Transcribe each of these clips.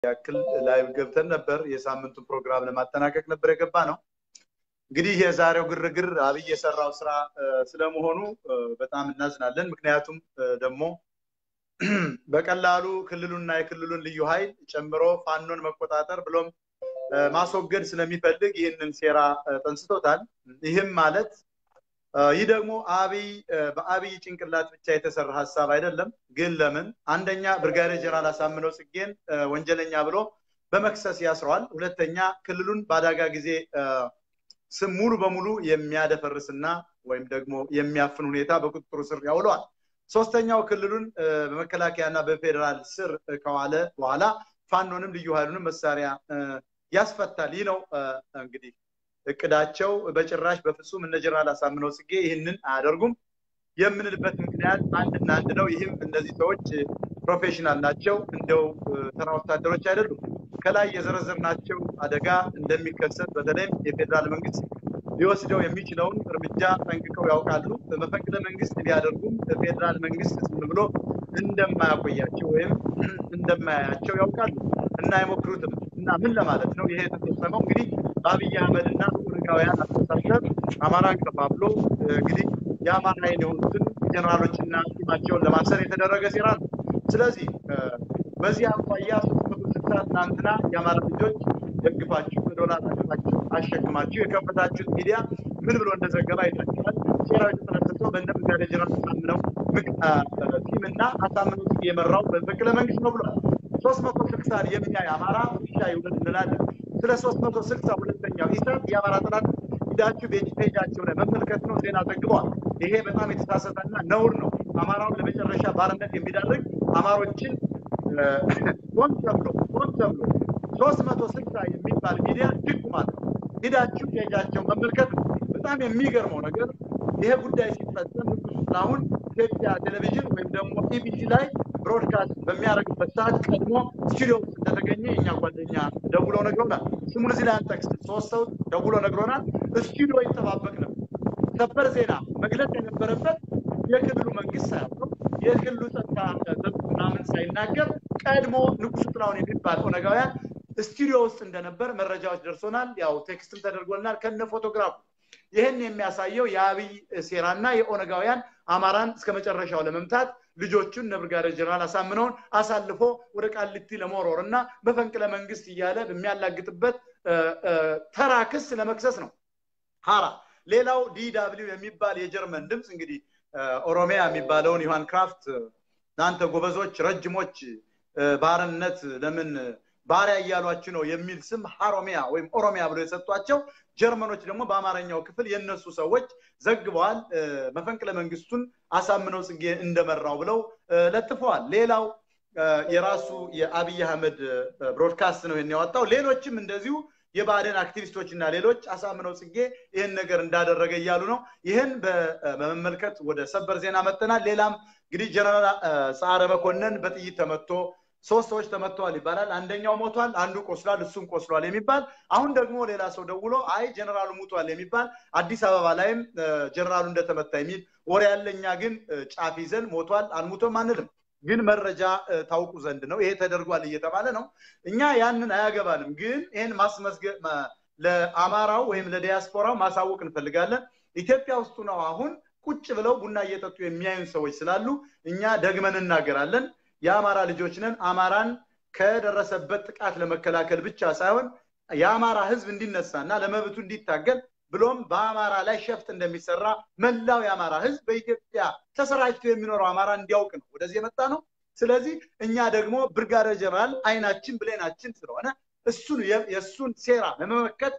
ያክል ላይቭ ገብተን ነበር። የሳምንቱን ፕሮግራም ለማጠናቀቅ ነበር የገባ ነው። እንግዲህ የዛሬው ግርግር አብይ የሰራው ስራ ስለመሆኑ በጣም እናዝናለን። ምክንያቱም ደግሞ በቀላሉ ክልሉና የክልሉን ልዩ ኃይል ጨምሮ ፋኖን መቆጣጠር ብሎም ማስወገድ ስለሚፈልግ ይህንን ሴራ ጠንስቶታል። ይህም ማለት ይህ ደግሞ አብይ በአብይ ጭንቅላት ብቻ የተሰራ ሀሳብ አይደለም። ግን ለምን አንደኛ ብርጋዴር ጀነራል አሳምነው ጽጌን ወንጀለኛ ብሎ በመክሰስ ያስረዋል። ሁለተኛ ክልሉን በአደጋ ጊዜ ስም ሙሉ በሙሉ የሚያደፈርስና ወይም ደግሞ የሚያፍን ሁኔታ በቁጥጥሩ ስር ያውለዋል። ሶስተኛው ክልሉን በመከላከያና በፌዴራል ስር ከዋለ በኋላ ፋኖንም ልዩ ኃይሉንም መሳሪያ ያስፈታል። ይህ ነው እንግዲህ እቅዳቸው። በጭራሽ በፍጹም እነ ጀነራል አሳምነው ጽጌ ይህንን አያደርጉም የምንልበት ምክንያት አንድና አንድ ነው። ይህም እነዚህ ሰዎች ፕሮፌሽናል ናቸው፣ እንደው ተራ ወታደሮች አይደሉም። ከላይ የዘረዘርናቸው አደጋ እንደሚከሰት በተለይም የፌዴራል መንግስት ሊወስደው የሚችለውን እርምጃ ጠንቅቀው ያውቃሉ። መፈንቅለ መንግስት ቢያደርጉም ፌዴራል መንግስት ዝም ብሎ እንደማያቆያቸው ወይም እንደማያያቸው ያውቃሉ እና አይሞክሩትም። እና ምን ለማለት ነው ይሄ የተፈጸመው? እንግዲህ በአብይ አህመድ እና ኦነጋውያን አስተሳሰብ አማራን ከፋፍሎ እንግዲህ የአማራ ኃይል የሆኑትን ጀነራሎችና ቲማቸውን ለማሰር የተደረገ ሴራ ነው። ስለዚህ በዚህ አኳያ ሶስት መቶ ስልሳ ትናንትና የአማራ ልጆች ደግፋችሁ በዶላር አቅፋችሁ አሸክማችሁ የከፈታችሁት ሚዲያ ምን ብሎ እንደዘገባ አይታችኋል። ሴራው የተጠነሰሰው በእነ ብርጋዴር ጀነራል አሳምነው ቲም እና አሳምነው ጽጌ የመራው መፈንቅለ መንግስት ነው ብሏል። ሶስት መቶ ስልሳን የሚያይ አማራ ውሻ ይውለድ እንላለን። ስለ ሶስት መቶ ስልሳ ሁለተኛው ኢሳት የአማራ ጥናት ሂዳችሁ ፔጃቸው ላይ መመልከት ነው። ዜና ዘግበዋል። ይሄ በጣም የተሳሳተና ነውር ነው። አማራውን ለመጨረሻ ባርነት የሚዳርግ አማሮችን ሆን ተብሎ ሆን ተብሎ ሶስት መቶ ስልሳ የሚባል ሚዲያ ድግ ማለት ነው። ሂዳችሁ ፔጃቸው መመልከት ነው። በጣም የሚገርመው ነገር ይሄ ጉዳይ ሲፈጸም ንጉሱ ጥላሁን ኢትዮጵያ ቴሌቪዥን ወይም ደግሞ ኢቢሲ ላይ ብሮድካስት በሚያደርግበት ሰዓት ቀድሞ ስቱዲዮ ውስጥ እንደተገኘ የኛ ጓደኛ ደውሎ ነግሮናል። ስሙን እዚህ ላይ አንጠቅስ። ሶስት ሰው ደውሎ ነግሮናል። ስቱዲዮ ይጠባበቅ ነበር። ሰበር ዜና መግለጽ የነበረበት የክልሉ መንግስት ሳያውቀው የክልሉ ጸጥታ ዘብ ምናምን ሳይናገር ቀድሞ ንጉሱ ጥላሁን የሚባል ኦነጋውያን ስቱዲዮ ውስጥ እንደነበር መረጃዎች ደርሶናል። ያው ቴክስትም ተደርጎልናል ከነ ፎቶግራፉ። ይህን የሚያሳየው የአብይ ሴራና የኦነጋውያን አማራን እስከ መጨረሻው ለመምታት ልጆቹን እነ ብርጋዴር ጀነራል አሳምነውን አሳልፎ ወደ ቃሊቲ ለመወርወር እና በፈንቅለ መንግስት እያለ በሚያላግጥበት ተራ ክስ ለመክሰስ ነው። ሀራ ሌላው ዲዳብሊው የሚባል የጀርመን ድምፅ እንግዲህ ኦሮሚያ የሚባለውን ዮሐን ክራፍት እናንተ ጎበዞች ረጅሞች ባርነት ለምን ባሪያ እያሏችሁ ነው የሚል ስም ሀሮሚያ ወይም ኦሮሚያ ብሎ የሰጧቸው ጀርመኖች ደግሞ በአማርኛው ክፍል የነሱ ሰዎች ዘግበዋል። መፈንቅለ መንግስቱን አሳምነው ጽጌ እንደመራው ብለው ለጥፈዋል። ሌላው የራሱ የአብይ አህመድ ብሮድካስት ነው ይህን ያወጣው። ሌሎችም እንደዚሁ የባዕደን አክቲቪስቶች እና ሌሎች አሳምነው ጽጌ ይህን ነገር እንዳደረገ እያሉ ነው። ይህን በመመልከት ወደ ሰበር ዜና መጥተናል። ሌላም እንግዲህ ጀነራል ሰዓረ መኮንን በጥይት ተመቶ ሶስት ሰዎች ተመተዋል ይባላል። አንደኛው ሞቷል፣ አንዱ ቆስሏል፣ እሱም ቆስሏል የሚባል አሁን ደግሞ ሌላ ሰው ደውሎ አይ ጀነራሉ ሙቷል የሚባል አዲስ አበባ ላይም ጀነራሉ እንደተመታ የሚል ወሬ ያለኛ ግን ጫፍ ይዘን ሞቷል አንሙቶም አንልም። ግን መረጃ ታውቁ ዘንድ ነው። ይሄ ተደርጓል እየተባለ ነው። እኛ ያንን አያገባንም። ግን ይህን ማስመዝገብ ለአማራው ወይም ለዲያስፖራው ማሳወቅ እንፈልጋለን። ኢትዮጵያ ውስጡ ነው አሁን ቁጭ ብለው ቡና እየጠጡ የሚያዩን ሰዎች ስላሉ እኛ ደግመን እናገራለን። የአማራ ልጆች ነን። አማራን ከደረሰበት ጥቃት ለመከላከል ብቻ ሳይሆን የአማራ ህዝብ እንዲነሳ እና ለመብቱ እንዲታገል ብሎም በአማራ ላይ ሸፍት እንደሚሰራ መላው የአማራ ህዝብ በኢትዮጵያ ተሰራጭቶ የሚኖረው አማራ እንዲያውቅ ነው ወደዚህ የመጣ ነው። ስለዚህ እኛ ደግሞ ብርጋዴር ጀነራል አይናችን ብሌናችን ስለሆነ እሱን የእሱን ሴራ ለመመከት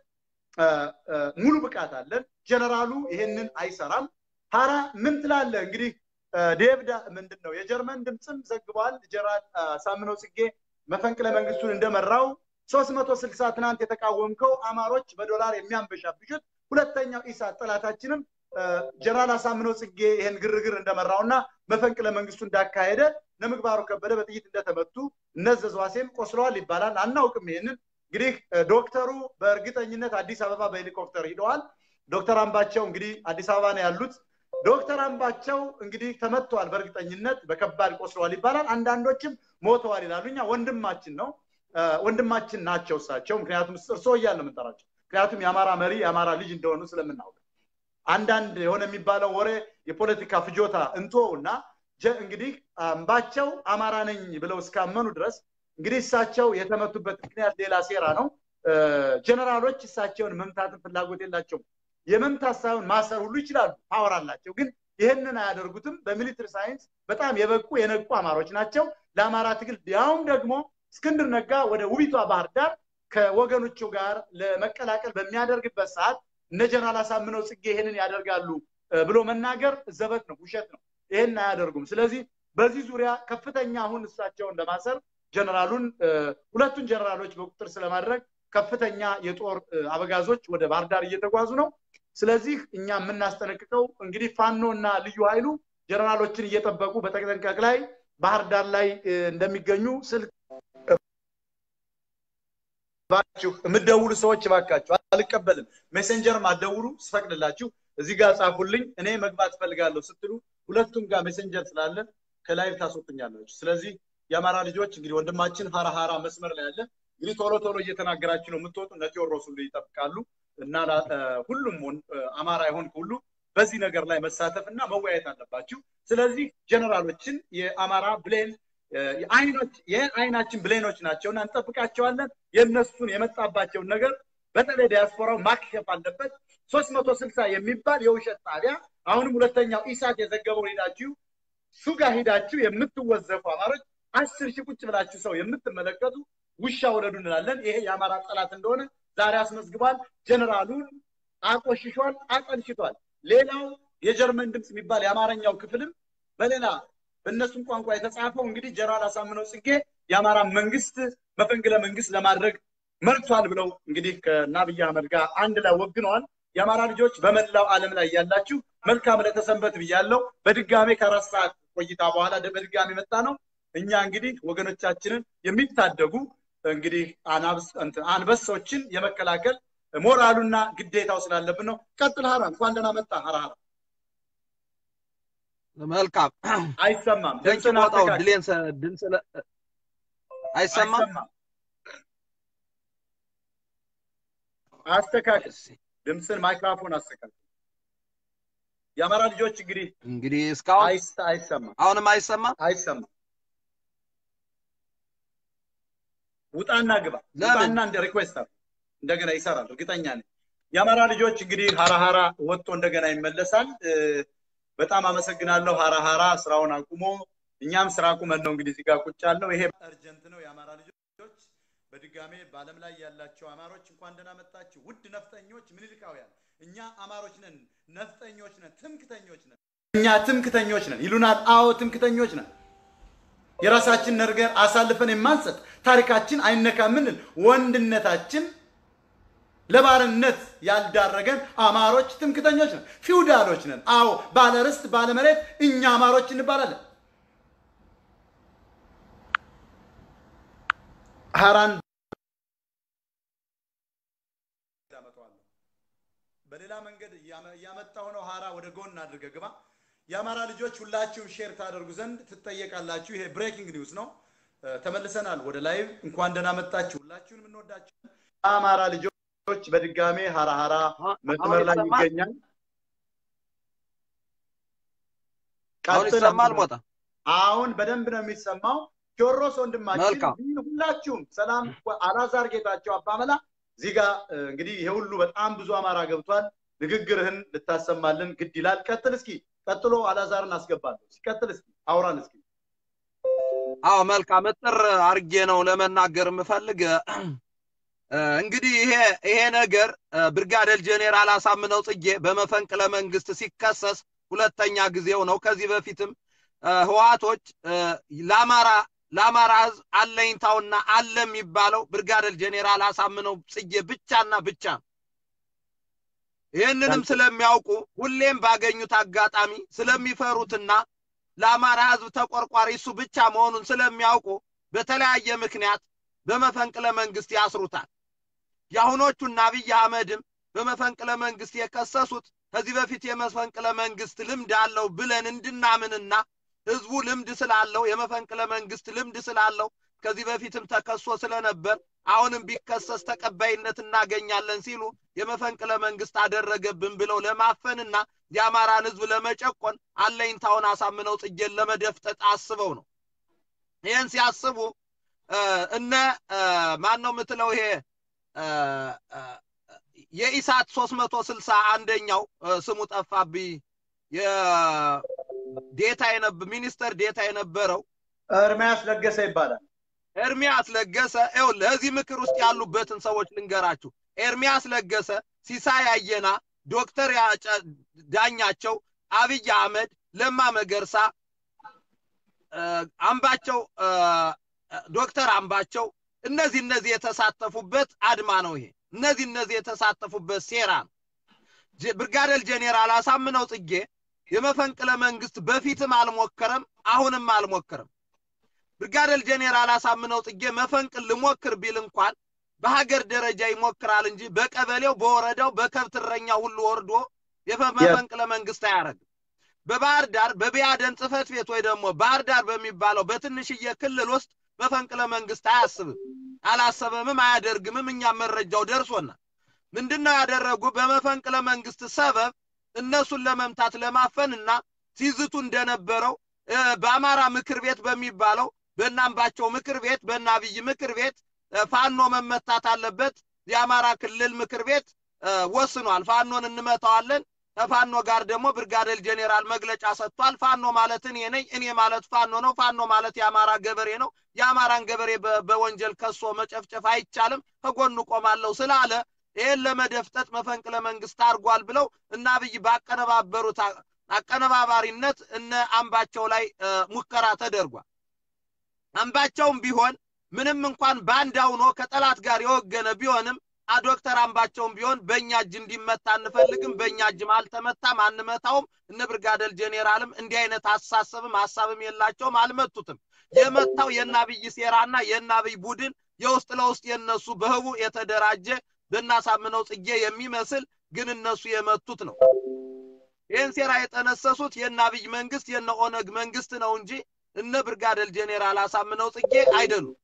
ሙሉ ብቃት አለን። ጀነራሉ ይሄንን አይሰራም። ሀራ ምን ትላለህ? እንግዲህ ዴቭ ምንድን ነው የጀርመን ድምፅም ዘግቧል። ጀነራል አሳምነው ጽጌ መፈንቅለ መንግስቱን እንደመራው ሶስት መቶ ስልሳ ትናንት የተቃወምከው አማሮች በዶላር የሚያንበሻብሹት ሁለተኛው ኢሳት ጠላታችንም ጀነራል አሳምነው ጽጌ ይህን ግርግር እንደመራውና መፈንቅለ መንግስቱ እንዳካሄደ ነምግባሩ ከበደ በጥይት እንደተመቱ እነዘዝ ዋሴም ቆስለዋል ይባላል። አናውቅም። ይህንን እንግዲህ ዶክተሩ በእርግጠኝነት አዲስ አበባ በሄሊኮፕተር ሂደዋል። ዶክተር አምባቸው እንግዲህ አዲስ አበባ ነው ያሉት። ዶክተር አምባቸው እንግዲህ ተመትተዋል፣ በእርግጠኝነት በከባድ ቆስለዋል ይባላል። አንዳንዶችም ሞተዋል ይላሉ። እኛ ወንድማችን ነው ወንድማችን ናቸው እሳቸው። ምክንያቱም እርስዎ እያልን ነው የምንጠራቸው። ምክንያቱም የአማራ መሪ የአማራ ልጅ እንደሆኑ ስለምናውቅ አንዳንድ የሆነ የሚባለው ወሬ የፖለቲካ ፍጆታ እንቶ እና እንግዲህ አምባቸው አማራ ነኝ ብለው እስካመኑ ድረስ እንግዲህ እሳቸው የተመቱበት ምክንያት ሌላ ሴራ ነው። ጀነራሎች እሳቸውን መምታትን ፍላጎት የላቸውም። የመምታት ሳይሆን ማሰር ሁሉ ይችላሉ፣ ፓወር አላቸው። ግን ይህንን አያደርጉትም። በሚሊትሪ ሳይንስ በጣም የበቁ የነቁ አማሮች ናቸው። ለአማራ ትግል ያውም ደግሞ እስክንድር ነጋ ወደ ውቢቷ ባህር ዳር ከወገኖቹ ጋር ለመቀላቀል በሚያደርግበት ሰዓት እነ ጀነራል አሳምነው ጽጌ ይህንን ያደርጋሉ ብሎ መናገር ዘበት ነው፣ ውሸት ነው። ይህን አያደርጉም። ስለዚህ በዚህ ዙሪያ ከፍተኛ አሁን እሳቸውን ለማሰር ጀነራሉን ሁለቱን ጀነራሎች በቁጥር ስለማድረግ ከፍተኛ የጦር አበጋዞች ወደ ባህር ዳር እየተጓዙ ነው። ስለዚህ እኛ የምናስጠነቅቀው እንግዲህ ፋኖ እና ልዩ ኃይሉ ጀነራሎችን እየጠበቁ በተጠንቀቅ ላይ ባህር ዳር ላይ እንደሚገኙ ስልክ ባችሁ የምትደውሉ ሰዎች እባካችሁ አልቀበልም፣ ሜሴንጀርም አትደውሉ፣ ስፈቅድላችሁ እዚህ ጋር ጻፉልኝ፣ እኔ መግባት ፈልጋለሁ ስትሉ ሁለቱም ጋር ሜሴንጀር ስላለ ከላይቭ ታስወጡኛላችሁ። ስለዚህ የአማራ ልጆች እንግዲህ ወንድማችን ሀራ ሀራ መስመር ላይ ያለ እንግዲህ ቶሎ ቶሎ እየተናገራችሁ ነው የምትወጡ። እነ ቴዎድሮስ ሁሉ ይጠብቃሉ እና ሁሉም አማራ የሆን ሁሉ በዚህ ነገር ላይ መሳተፍ እና መወያየት አለባችሁ። ስለዚህ ጀነራሎችን የአማራ ብሌን አይኖች የአይናችን ብሌኖች ናቸው እና እንጠብቃቸዋለን። የእነሱን የመጣባቸውን ነገር በተለይ ዲያስፖራው ማክሸፍ አለበት። ሶስት መቶ ስልሳ የሚባል የውሸት ጣቢያ አሁንም ሁለተኛው ኢሳት የዘገበው ሄዳችሁ ሱጋ ሄዳችሁ የምትወዘፉ አማሮች አስር ሺህ ቁጭ ብላችሁ ሰው የምትመለከቱ ውሻ ውለዱ እንላለን። ይሄ የአማራ ጠላት እንደሆነ ዛሬ አስመዝግቧል። ጀነራሉን አቆሽሿል፣ አጠልሽቷል። ሌላው የጀርመን ድምፅ የሚባል የአማርኛው ክፍልም በሌላ በእነሱም ቋንቋ የተጻፈው እንግዲህ ጀነራል አሳምነው ጽጌ የአማራ መንግስት መፈንቅለ መንግስት ለማድረግ መርቷል ብለው እንግዲህ ከአብይ አህመድ ጋር አንድ ላይ ወግነዋል። የአማራ ልጆች በመላው ዓለም ላይ ያላችሁ መልካም ለተሰንበት ብያለው። በድጋሜ ከአራት ሰዓት ቆይታ በኋላ በድጋሜ መጣ ነው። እኛ እንግዲህ ወገኖቻችንን የሚታደጉ እንግዲህ አንበሶችን የመከላከል ሞራሉና ግዴታው ስላለብን ነው። ቀጥል ሀራ፣ እንኳን ደህና መጣ ሀራ ሀራ። መልካም አይሰማም። ደንቅ ቦታው ድሌን ድምፅ አይሰማም። አስተካክል፣ ድምፅን ማይክራፎን አስተካክል። የአማራ ልጆች እንግዲህ እንግዲህ እስካሁን አይሰማም፣ አሁንም አይሰማም፣ አይሰማም። ውጣና ግባ፣ ለምን? ውጣና እንደ ሪኩዌስት እንደገና ይሰራል፣ እርግጠኛ ነኝ። የአማራ ልጆች እንግዲህ ሀራ ሀራ ወጥቶ እንደገና ይመለሳል። በጣም አመሰግናለሁ። ሀራ ሀራ ስራውን አቁሞ እኛም ስራ አቁመን ነው እንግዲህ እዚህ ጋር ቁጭ ያልነው። ይሄ እርጀንት ነው። የአማራ ልጆች በድጋሜ በዓለም ላይ ያላቸው አማሮች እንኳን ደህና መጣችሁ። ውድ ነፍጠኞች፣ ምኒልካውያን፣ እኛ አማሮች ነን፣ ነፍጠኞች ነን፣ ትምክተኞች ነን። እኛ ትምክተኞች ነን ይሉናል። አዎ ትምክተኞች ነን። የራሳችን ነገር አሳልፈን የማንሰጥ ታሪካችን አይነካ ምንል ወንድነታችን ለባርነት ያልዳረገን አማሮች ትምክተኞች ነን፣ ፊውዳሎች ነን። አዎ ባለ ርስት ባለ መሬት እኛ አማሮች እንባላለን። ሀራን በሌላ መንገድ እያመጣሁ ነው። ሀራ ወደ ጎን አድርገህ ግባ። የአማራ ልጆች ሁላችሁም ሼር ታደርጉ ዘንድ ትጠየቃላችሁ። ይሄ ብሬኪንግ ኒውስ ነው። ተመልሰናል ወደ ላይቭ። እንኳን ደህና መጣችሁ። ሁላችሁንም እንወዳችሁ። አማራ ልጆች በድጋሜ ሀራ ሀራ መስመር ላይ ይገኛል። አሁን ይሰማል ሞታ አሁን በደንብ ነው የሚሰማው። ቴዎድሮስ ወንድማችን መልካም። ሁላችሁም ሰላም። አላዛር ጌታቸው አባመላ እዚህ ጋር እንግዲህ ይሄ ሁሉ በጣም ብዙ አማራ ገብቷል። ንግግርህን ልታሰማልን ግድ ይላል። ቀጥል እስኪ። ቀጥሎ አላዛርን አስገባለሁ። ሲቀጥል እስኪ አውራን እስኪ። አዎ መልካም እጥር አርጌ ነው ለመናገር የምፈልግ እንግዲህ ይሄ ይሄ ነገር ብርጋዴር ጄኔራል አሳምነው ጽጌ በመፈንቅለ መንግስት ሲከሰስ ሁለተኛ ጊዜው ነው። ከዚህ በፊትም ህዋቶች ለአማራ ለአማራ ህዝብ አለኝታውና አለ የሚባለው ብርጋዴር ጄኔራል አሳምነው ጽጌ ብቻና ብቻ ነው። ይህንንም ስለሚያውቁ ሁሌም ባገኙት አጋጣሚ ስለሚፈሩትና ለአማራ ህዝብ ተቆርቋሪ እሱ ብቻ መሆኑን ስለሚያውቁ በተለያየ ምክንያት በመፈንቅለ መንግስት ያስሩታል። የአሁኖቹና አብይ አህመድም በመፈንቅለ መንግስት የከሰሱት ከዚህ በፊት የመፈንቅለ መንግስት ልምድ አለው ብለን እንድናምንና ህዝቡ ልምድ ስላለው የመፈንቅለ መንግስት ልምድ ስላለው ከዚህ በፊትም ተከሶ ስለነበር አሁንም ቢከሰስ ተቀባይነት እናገኛለን ሲሉ የመፈንቅለ መንግስት አደረገብን ብለው ለማፈንና የአማራን ህዝብ ለመጨቆን አለኝታውን አሳምነው ጽጌን ለመደፍጠጥ አስበው ነው። ይህን ሲያስቡ እነ ማን ነው የምትለው ይሄ የኢሳት ሶስት መቶ ስልሳ አንደኛው ስሙ ጠፋብኝ ዴታ ሚኒስተር ዴታ የነበረው እርሚያስ ለገሰ ይባላል። ኤርሚያስ ለገሰ ይኸውልህ እዚህ ምክር ውስጥ ያሉበትን ሰዎች ልንገራችሁ። ኤርሚያስ ለገሰ፣ ሲሳይ አየና፣ ዶክተር ዳኛቸው፣ አብይ አህመድ፣ ለማ መገርሳ፣ አምባቸው ዶክተር አምባቸው እነዚህ እነዚህ የተሳተፉበት አድማ ነው። ይሄ እነዚህ እነዚህ የተሳተፉበት ሴራ ነው። ብርጋዴር ጄኔራል አሳምነው ጽጌ የመፈንቅለ መንግስት በፊትም አልሞከረም፣ አሁንም አልሞከረም። ብርጋዴር ጄኔራል አሳምነው ጽጌ መፈንቅል ልሞክር ቢል እንኳን በሀገር ደረጃ ይሞክራል እንጂ በቀበሌው፣ በወረዳው፣ በከብት እረኛ ሁሉ ወርዶ የመፈንቅለ መንግስት አያደርግም። በባህር ዳር በቢያደን ጽህፈት ቤት ወይ ደግሞ ባህር ዳር በሚባለው በትንሽዬ ክልል ውስጥ መፈንቅለ መንግስት አያስብም፣ አላሰበምም፣ አያደርግምም። እኛም መረጃው ደርሶናል። ምንድን ነው ያደረጉ? በመፈንቅለ መንግስት ሰበብ እነሱን ለመምታት ለማፈን እና ሲዝቱ እንደነበረው በአማራ ምክር ቤት በሚባለው በእናምባቸው ምክር ቤት በእነ አብይ ምክር ቤት ፋኖ መመታት አለበት። የአማራ ክልል ምክር ቤት ወስኗል። ፋኖን እንመታዋለን። ከፋኖ ጋር ደግሞ ብርጋዴር ጄኔራል መግለጫ ሰጥቷል። ፋኖ ማለት እኔ ነኝ፣ እኔ ማለት ፋኖ ነው። ፋኖ ማለት የአማራ ገበሬ ነው። የአማራን ገበሬ በወንጀል ከሶ መጨፍጨፍ አይቻልም፣ ከጎኑ ቆማለሁ ስላለ ይህን ለመደፍጠጥ መፈንቅለ መንግስት አድርጓል ብለው እና አብይ ባቀነባበሩት አቀነባባሪነት እነ አምባቸው ላይ ሙከራ ተደርጓል። አምባቸውም ቢሆን ምንም እንኳን ባንዳ ሆኖ ከጠላት ጋር የወገነ ቢሆንም ዶክተር አምባቸውም ቢሆን በእኛ እጅ እንዲመታ አንፈልግም፣ በእኛ እጅም አልተመታም፣ አንመታውም። እነ ብርጋዴር ጄኔራልም እንዲህ አይነት አሳሰብም ሀሳብም የላቸውም፣ አልመቱትም። የመታው የእነ አብይ ሴራና የእነ አብይ ቡድን የውስጥ ለውስጥ የነሱ በህቡ የተደራጀ በእናሳምነው ጽጌ የሚመስል ግን እነሱ የመቱት ነው። ይህን ሴራ የጠነሰሱት የእነ አብይ መንግስት የእነ ኦነግ መንግስት ነው እንጂ እነ ብርጋዴር ጄኔራል አሳምነው ጽጌ አይደሉም።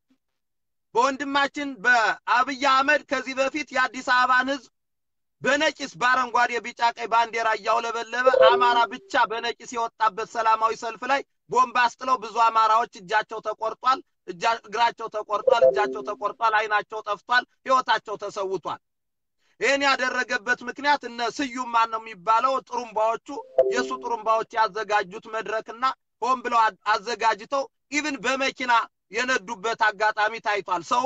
በወንድማችን በአብይ አህመድ ከዚህ በፊት የአዲስ አበባን ህዝብ በነቂስ በአረንጓዴ ቢጫ ቀይ ባንዲራ እያውለበለበ አማራ ብቻ በነቂስ የወጣበት ሰላማዊ ሰልፍ ላይ ቦምብ አስጥለው ብዙ አማራዎች እጃቸው ተቆርጧል፣ እግራቸው ተቆርጧል፣ እጃቸው ተቆርጧል፣ አይናቸው ጠፍቷል፣ ህይወታቸው ተሰውቷል። ይህን ያደረገበት ምክንያት እነ ስዩም ማን ነው የሚባለው ጥሩምባዎቹ የእሱ ጥሩምባዎች ያዘጋጁት መድረክና ሆን ብለው አዘጋጅተው ኢቭን በመኪና የነዱበት አጋጣሚ ታይቷል። ሰው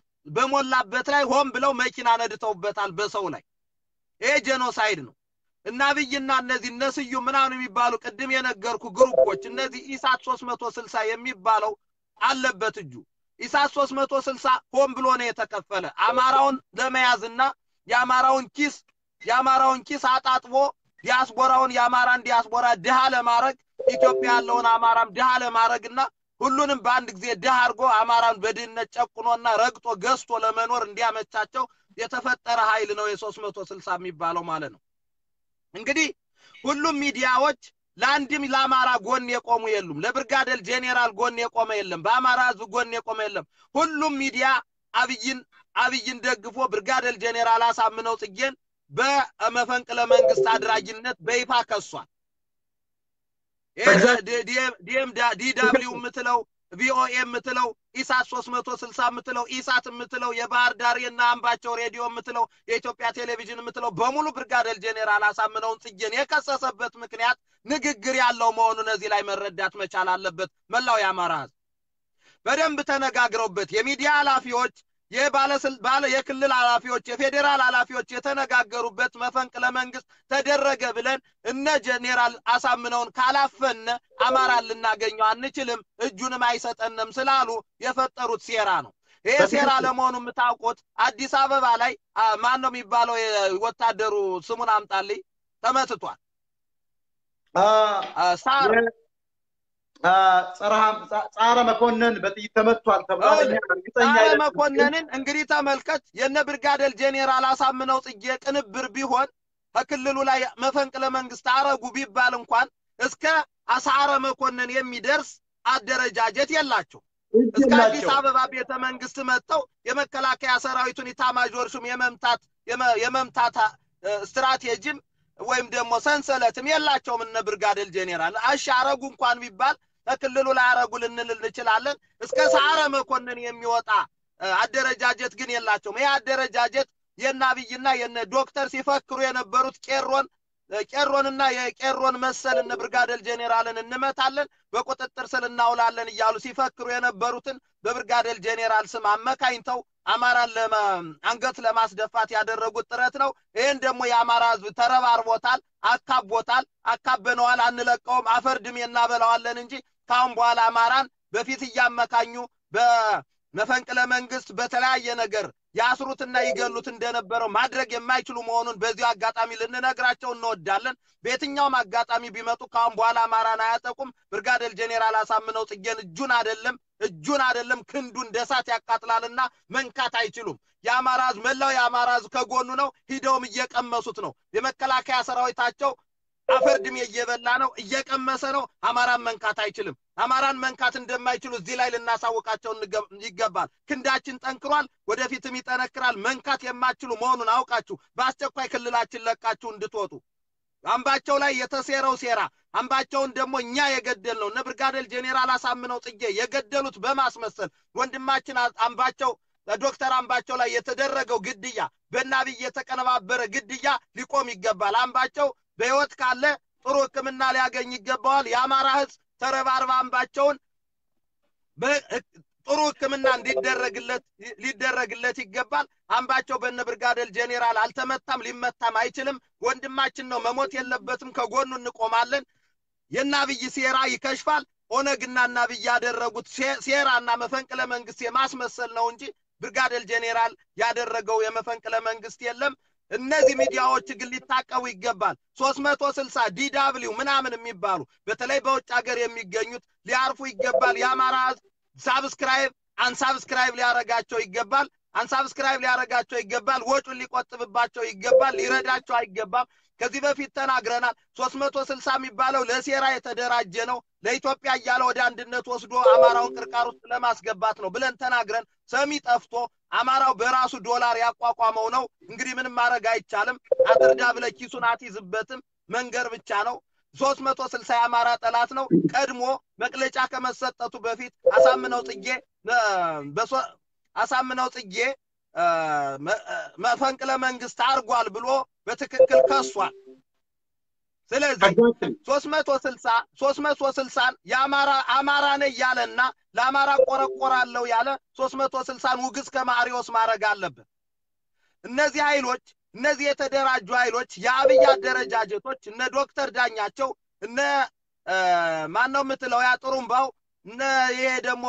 በሞላበት ላይ ሆን ብለው መኪና ነድተውበታል በሰው ላይ። ይሄ ጄኖሳይድ ነው እና አብይና እነዚህ እነ ስዩም ምናምን የሚባሉ ቅድም የነገርኩ ግሩፖች እነዚህ ኢሳት ሶስት መቶ ስልሳ የሚባለው አለበት እጁ። ኢሳት ሶስት መቶ ስልሳ ሆን ብሎ ነው የተከፈለ አማራውን ለመያዝና የአማራውን ኪስ የአማራውን ኪስ አጣጥቦ ዲያስፖራውን የአማራን ዲያስፖራ ድሃ ለማድረግ ኢትዮጵያ ያለውን አማራም ድሃ ለማድረግና ሁሉንም በአንድ ጊዜ ድሃ አድርጎ አማራን በድህነት ጨቁኖና ረግጦ ገዝቶ ለመኖር እንዲያመቻቸው የተፈጠረ ኃይል ነው የሶስት መቶ ስልሳ የሚባለው ማለት ነው። እንግዲህ ሁሉም ሚዲያዎች ለአንድም ለአማራ ጎን የቆሙ የሉም። ለብርጋዴር ጄኔራል ጎን የቆመ የለም። በአማራ ህዝብ ጎን የቆመ የለም። ሁሉም ሚዲያ አብይን አብይን ደግፎ ብርጋዴር ጄኔራል አሳምነው ጽጌን በመፈንቅለ መንግስት አድራጊነት በይፋ ከሷል። ዲደብሊው የምትለው ቪኦኤ የምትለው ኢሳት ሶስት መቶ ስልሳ የምትለው ኢሳት የምትለው የባህር ዳር የና አምባቸው ሬዲዮ የምትለው የኢትዮጵያ ቴሌቪዥን የምትለው በሙሉ ብርጋዴር ጄኔራል አሳምነውን ጽጌን የከሰሰበት ምክንያት ንግግር ያለው መሆኑን እዚህ ላይ መረዳት መቻል አለበት። መላው የአማራ ህዝብ በደንብ ተነጋግረውበት የሚዲያ ኃላፊዎች የባለ የክልል ኃላፊዎች የፌዴራል ኃላፊዎች የተነጋገሩበት መፈንቅለ መንግስት ተደረገ ብለን እነ ጄኔራል አሳምነውን ካላፈነ አማራን ልናገኘው አንችልም፣ እጁንም አይሰጠንም ስላሉ የፈጠሩት ሴራ ነው። ይሄ ሴራ ለመሆኑ የምታውቁት አዲስ አበባ ላይ ማን ነው የሚባለው ወታደሩ ስሙን አምጣልኝ ተመትቷል። ሳር ጸረ መኮንን በጥይት ተመቷል ተብሏል። ጸረ መኮንንን እንግዲህ ተመልከት። የነ ብርጋዴር ጄኔራል አሳምነው ጽጌ ቅንብር ቢሆን ከክልሉ ላይ መፈንቅለ መንግስት አረጉ ቢባል እንኳን እስከ አሳረ መኮንን የሚደርስ አደረጃጀት የላቸው። እስከ አዲስ አበባ ቤተ መንግስት መጥተው የመከላከያ ሰራዊቱን ኢታማዦር ሹም የመምታት የመምታት ስትራቴጂም ወይም ደግሞ ሰንሰለትም የላቸውም እነ ብርጋዴር ጄኔራል። እሺ አረጉ እንኳን ቢባል ከክልሉ ላይ አረጉ ልንል እንችላለን። እስከ ሰዓረ መኮንን የሚወጣ አደረጃጀት ግን የላቸውም። ይህ አደረጃጀት የነ አብይና የነ ዶክተር ሲፈክሩ የነበሩት ቄሮን ቄሮንና የቄሮን መሰል እነ ብርጋዴር ጄኔራልን እንመታለን፣ በቁጥጥር ስር እናውላለን እያሉ ሲፈክሩ የነበሩትን በብርጋዴር ጄኔራል ስም አመካኝተው አማራን አንገት ለማስደፋት ያደረጉት ጥረት ነው። ይህን ደግሞ የአማራ ህዝብ ተረባርቦታል፣ አካቦታል፣ አካበነዋል፣ አንለቀውም፣ አፈር ድሜ እናበላዋለን እንጂ ካሁን በኋላ አማራን በፊት እያመካኙ በመፈንቅለ መንግስት በተለያየ ነገር ያስሩትና ይገሉት እንደነበረው ማድረግ የማይችሉ መሆኑን በዚሁ አጋጣሚ ልንነግራቸው እንወዳለን። በየትኛውም አጋጣሚ ቢመጡ ካሁን በኋላ አማራን አያጠቁም። ብርጋዴር ጄኔራል አሳምነው ጽጌን እጁን አይደለም እጁን አይደለም ክንዱ እንደ እሳት ያቃጥላልና መንካት አይችሉም። የአማራ ህዝብ መላው የአማራ ህዝብ ከጎኑ ነው። ሂደውም እየቀመሱት ነው። የመከላከያ ሰራዊታቸው አፈር ድሜ እየበላ ነው፣ እየቀመሰ ነው። አማራን መንካት አይችልም። አማራን መንካት እንደማይችሉ እዚህ ላይ ልናሳውቃቸው ይገባል። ክንዳችን ጠንክሯል፣ ወደፊትም ይጠነክራል። መንካት የማትችሉ መሆኑን አውቃችሁ በአስቸኳይ ክልላችን ለቃችሁ እንድትወጡ አምባቸው ላይ የተሴረው ሴራ አምባቸውን ደግሞ እኛ የገደል ነው እነ ብርጋዴር ጄኔራል አሳምነው ጽጌ የገደሉት በማስመሰል ወንድማችን አምባቸው ዶክተር አምባቸው ላይ የተደረገው ግድያ በናብይ የተቀነባበረ ግድያ ሊቆም ይገባል። አምባቸው በህይወት ካለ ጥሩ ሕክምና ሊያገኝ ይገባዋል። የአማራ ህዝብ ተረባርባ አምባቸውን ጥሩ ሕክምና እንዲደረግለት ሊደረግለት ይገባል። አምባቸው በነ ብርጋዴር ጄኔራል አልተመታም፣ ሊመታም አይችልም። ወንድማችን ነው፣ መሞት የለበትም። ከጎኑ እንቆማለን። የናብይ ሴራ ይከሽፋል። ኦነግና ናብይ ያደረጉት ሴራና መፈንቅለ መንግስት የማስመሰል ነው እንጂ ብርጋዴር ጄኔራል ያደረገው የመፈንቅለ መንግስት የለም። እነዚህ ሚዲያዎች ግን ሊታቀቡ ይገባል። ሶስት መቶ ስልሳ ዲዳብሊው ምናምን የሚባሉ በተለይ በውጭ ሀገር የሚገኙት ሊያርፉ ይገባል። የአማራ ህዝብ ሳብስክራይብ አንሳብስክራይብ ሊያረጋቸው ይገባል። አንሳብስክራይብ ሊያረጋቸው ይገባል። ወጩን ሊቆጥብባቸው ይገባል። ሊረዳቸው አይገባም። ከዚህ በፊት ተናግረናል። ሶስት መቶ ስልሳ የሚባለው ለሴራ የተደራጀ ነው። ለኢትዮጵያ እያለ ወደ አንድነት ወስዶ አማራውን ቅርቃር ውስጥ ለማስገባት ነው ብለን ተናግረን ሰሚ ጠፍቶ አማራው በራሱ ዶላር ያቋቋመው ነው። እንግዲህ ምንም ማድረግ አይቻልም። አትርዳ ብለህ ኪሱን አትይዝበትም። መንገር ብቻ ነው። ሶስት መቶ ስልሳ የአማራ ጠላት ነው። ቀድሞ መግለጫ ከመሰጠቱ በፊት አሳምነው ጽጌ አሳምነው ጽጌ መፈንቅለ መንግስት አርጓል ብሎ በትክክል ከሷል። ስለዚህ ሶስት መቶ ስልሳ ሶስት መቶ ስልሳን የአማራ አማራ ነኝ ያለና ለአማራ ቆረቆራለሁ ያለ ሶስት መቶ ስልሳን ውግዝ ከማሪዎስ ማድረግ አለብን። እነዚህ ኃይሎች እነዚህ የተደራጁ ኃይሎች የአብይ አደረጃጀቶች እነ ዶክተር ዳኛቸው እነ ማን ነው የምትለው ያ ጥሩምባው እነ ይሄ ደግሞ